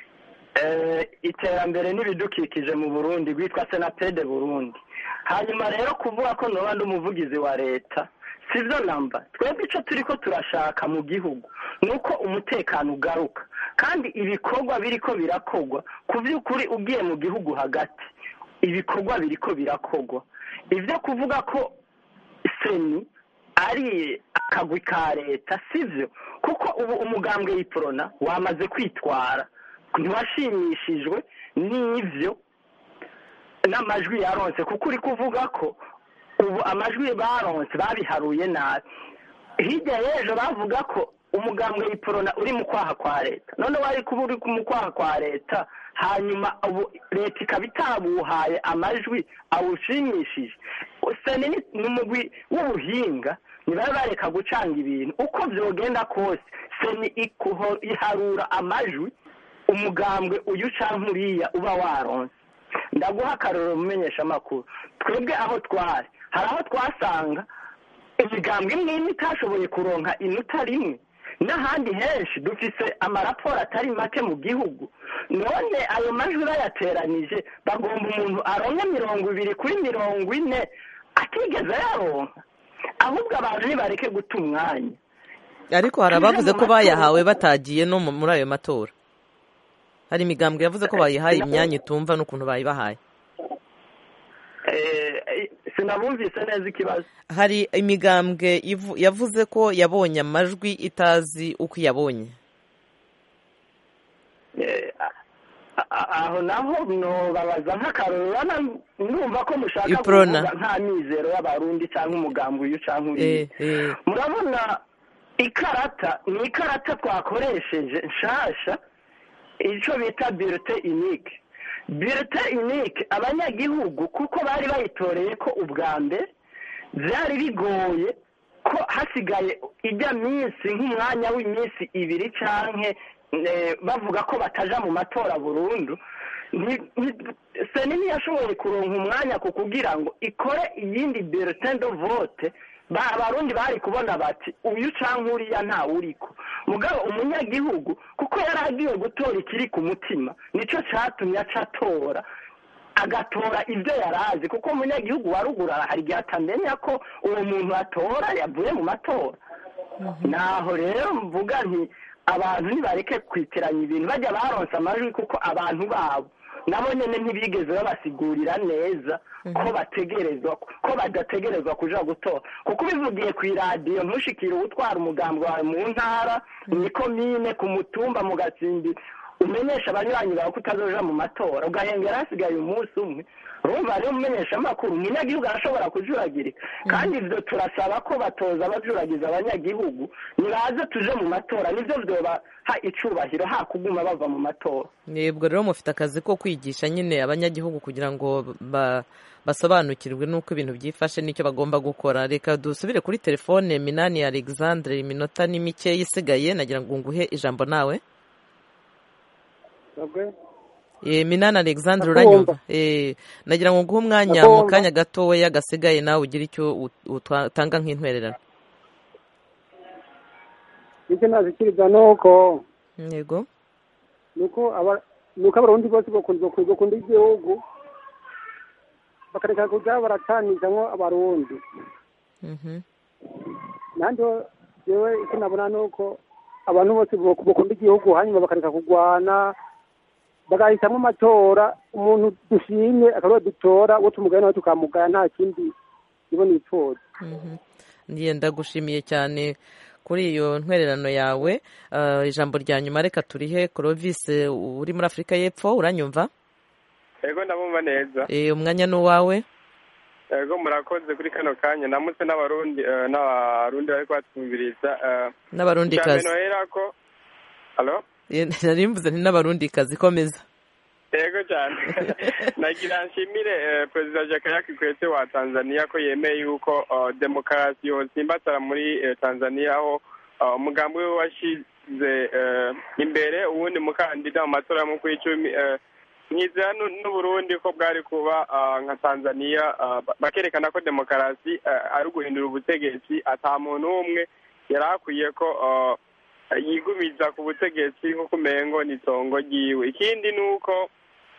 eh, iterambere n'ibidukikije mu burundi rwitwa senatede burundi hanyuma rero kuvuga ko noba ndi umuvugizi wa leta sibyo namba twebwe icyo turi ko turashaka mu gihugu ni uko umutekano ugaruka kandi ibikorwa biri ko birakorwa ku by'ukuri ugiye mu gihugu hagati ibikorwa biri ko birakorwa ibyo kuvuga ko seni ari akagwi ka leta sibyo kuko ubu umugambwe y'iporona wamaze kwitwara ntiwashimishijwe n'ibyo n'amajwi yaronse kuko uri kuvuga ko ubu amajwi baronse babiharuye nabi hirya y'ejo bavuga ko umugambwe y'iporona uri mu kwaha kwa leta none wari kuba uri mu kwaha kwa leta hanyuma ubu leta ikaba itabuhaye amajwi awushimishije seni ni- ni umugwi w'ubuhinga ntibaba bareka gucanga ibintu uko byogenda kose seni ikuho- iharura amajwi umugambwe uyu canke uriya uba waronse ndaguha akarorero mumenyesha amakuru twebwe aho twari hari aho twasanga imigambwe imwe imwe itashoboye kuronka inota rimwe n'ahandi henshi dufise amaraporo atari make mu gihugu none ayo majwi bayateranije bagomba umuntu aronke mirongo ibiri kuri mirongo ine atigeze yaronka ahubwo abantu nibareke guta umwanya ariko hari abavuze ko bayahawe batagiye no mu- muri ayo matora hari imigambwe yavuze ko bayihaye imyanya itumva n'ukuntu bayibahaye Eh, sinabumvise neza ikibazo hari imigambwe ivu- yavuze ko yabonye amajwi itazi uko iyabonye Eh, a- a- aho naho nobabaza nk'akarorero urabona ndumva ko mushaka Iprona. kuvuga nta mizero y'abarundi cyangwa umugambi uyu cyangwa uriya Eh, eh. murabona ikarata ni ikarata twakoresheje nshasha icyo bita birute inike birute inike abanyagihugu kuko bari bayitoreye ko ubwa mbere byari bigoye ko hasigaye ijya minsi nk'umwanya w'iminsi ibiri cyangwa bavuga ko bataja mu matora burundu Nti- nti- seni ntiyashoboye kuronka umwanya ku kugira ngo ikore iyindi bulletin de vote ba- abarundi bari kubona bati uyu canke uriya ntawe uriko mugabo umunyagihugu kuko yari agiye gutora ikiri ku mutima nico catumye aca atora agatora ibyo yari azi kuko umunyagihugu wa ruguru hari igihe atamenya ko uwo muntu atora yavuye mu matora naho rero mvuga nti abantu ntibareke kwitiranya ibintu bajya baronsa amajwi kuko abantu babo nabo nyine ntibigeze babasigurira neza ko bategerezwa ko badategerezwa kuja gutora kuko ubivugiye ku iradiyo ntushikire uwutwara umugambi wawe mu ntara mu komine ku mutumba mu gatsimbi umenyesha abanywanyi bawe ko utazoja mu matora ugahengera hasigaye umunsi umwe urumva rero umumenyesha amakuru umunyagihugu arashobora kujuragirika kandi ivyo turasaba ko batoza abajuragiza abanyagihugu nibaze tuje mu matora nivyo vyobaha icubahiro ha kuguma bava mu matora yebwo rero mufite akazi ko kwigisha nyine abanyagihugu kugira ngo ba- basobanukirwe n'uko ibintu byifashe n'icyo bagomba gukora reka dusubire kuri telefone minani alexandre iminota ni mike isigaye nagira ngo nguhe ijambo nawe Eh, minani alexandre Ndakumva. uranyumva Eh, nagira ngo nguhe umwanya mu Ndakumva. kanya gatoya gasigaye nawe ugire icyo ut- utanga nk'intwererano icyo nazikiriza ni uko yego ni uko aba- ni uko abarundi bose bakunda bakunda bakunda igihugu bakareka kuja baracanizamwo abarundi Mhm. nandi jewe icyo nabona ni uko abantu bose bak- bakunda igihugu hanyuma bakareka kurwana bagahitamwo amatora umuntu dushimye akaba dutora uwo tumugaya nawe tukamugaya nta kindi nibo nipfuza Mhm. Ndiye ndagushimiye cyane kuri iyo ntwererano yawe Ah, ijambo rya nyuma reka turihe Clovis eh, uri muri afurika y'epfo uranyumva yego ndabumva neza Eh, umwanya ni uwawe yego murakoze kuri kano kanya namutse n'abarundi eh, n'abarundi bari kubatwumviriza eh, N'abarundikazi. icya mbere nohera ko halo Eh, nari mvuze nti n'abarundikazi komeza yego cyane nagira nshimire eh, perezida jakaya kikwete wa tanzania ko yemeye yuko eh, demokarasi yosimbatara muri eh, tanzania aho eh, umugambi we washyize eh, imbere uwundi mukandida mu matora y'umukuru w'icumi eh, mwizera n'u- n'uburundi ko bwari kuba ah, nka tanzania ah, ba- bakerekana ko demokarasi ah, ari uguhindura ubutegetsi ata muntu umwe yari akwiye ko ah, yigumiza ku butegetsi nk'uko umengo ni itongo ryiwe ikindi ni uko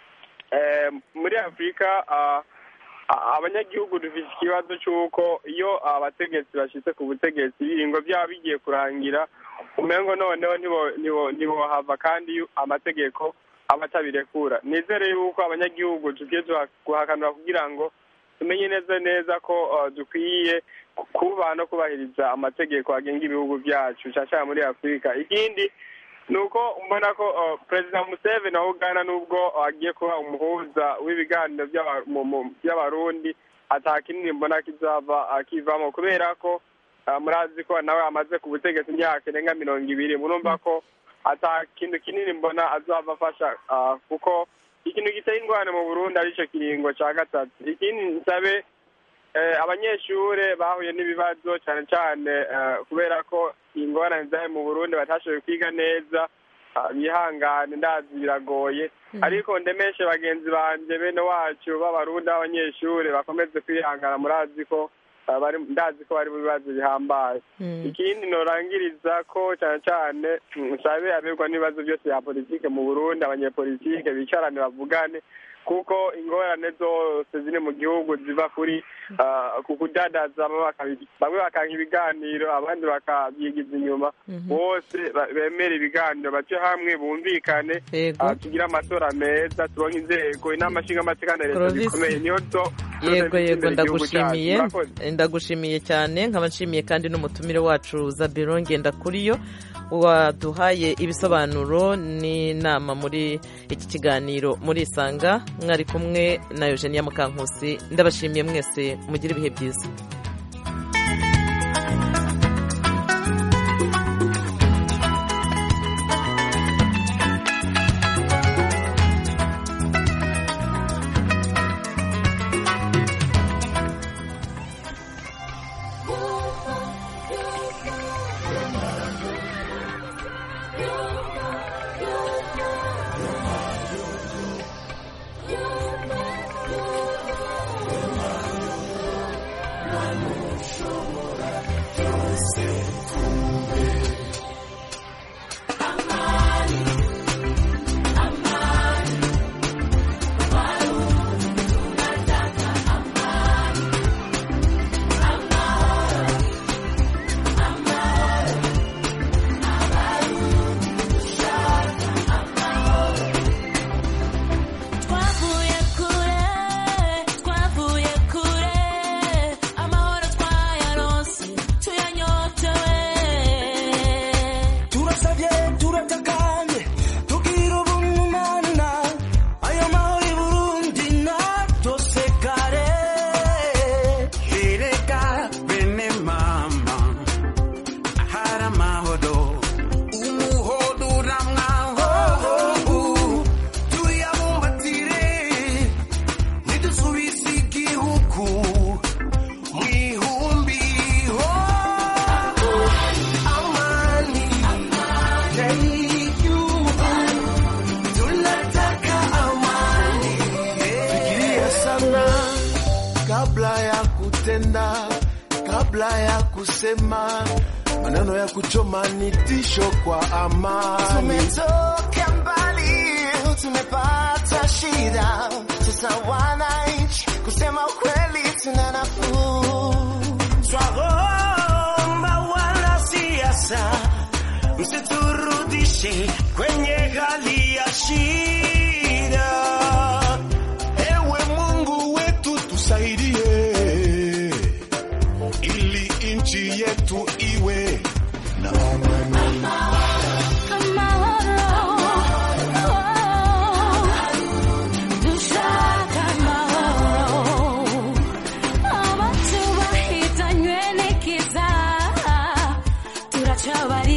eh, muri afurika ah, ah, abanyagihugu dufite ikibazo cy'uko iyo abategetsi bashyitse ku butegetsi ibiringo byabo bigiye kurangira umengo noneho ntibo- ntibo- ntibohava kandi iyo amategeko aba atabirekura nizere yuko abanyagihugu tugiye tuha- guhakanura kugira ngo tumenye neza neza ko uh, dukwiye ku- kubaha no kubahiriza amategeko agenga ibihugu byacu cyane cyane muri afurika ikindi ni uko mbona ko uh, perezida museveni wa uganda nubwo uh, agiye kuba umuhuza w'ibiganiro by'aba- mu- mu- by'abarundi ata kinini mbona kizava akivamo kubera ko uh, murazi ko nawe amaze ku butegetsi imyaka irenga mirongo ibiri murumva ko ata kintu kinini mbona azava afasha uh, kuko ikintu giteye ingorane mu burundi aricyo kiringo cya gatatu ikindi nsabe eh, abanyeshure bahuye n'ibibazo cyane cyane eh, kubera ko ingorane zayo mu burundi batashoboye kwiga neza ah, bihangane ndazi biragoye ariko ndemeshe bagenzi banje bene wacu b'abarundi b'abanyeshure bakomeze kwihangana murazi ko ah, bari ndazi ko bari mu bibazo bihambaye ikindi norangiriza ko cyane cyane mm, nsabe abegwa n'ibibazo byose bya politike mu burundi abanyepolitike bicarane bavugane kuko ingorane zose ziri mu gihugu ziva kuri ah, ku kudadaza bamwe bakabi- bamwe bakanga ibiganiro abandi bakabyigiza inyuma bose ba- bemera ibiganiro bace hamwe bumvikane Yego. ah, tugire amatora meza turonke inzego inama nshingamateka na leta Clovis. zikomeye niyo zo yego yego ndagushimiye Murakoze. ndagushimiye cyane nkaba nshimiye kandi n'umutumire wacu zabiro ngenda kuri yo waduhaye ibisobanuro n'inama muri iki kiganiro muri isanga mwari kumwe na eugenia mukankusi ndabashimiye mwese mugire ibihe byiza twavuye kure twavuye kure amahoro twayaronse tuyanyotewe turasabye turatakanye tugira ubumana ayo mahoro i burundi natosekare ereka bene mama hari amahoro umuhodo uramwaho tuyabumbatire ntidusubize igihugu mu ihumbi ho amani tunataka amani fikiria sana kabla ya kutenda kabla ya kusema maneno ya kuchoma ni tisho kwa amani tumetoka mbali tumepata shida sasa wananchi kusema ukweli tuna nafuu twaomba wanasiasa msiturudishe kwenye hali ya shida ewe mungu wetu tusaidie ili nchi yetu iwe na amani dushaka amahoro abantu bahitanywe n'ikiza turacabari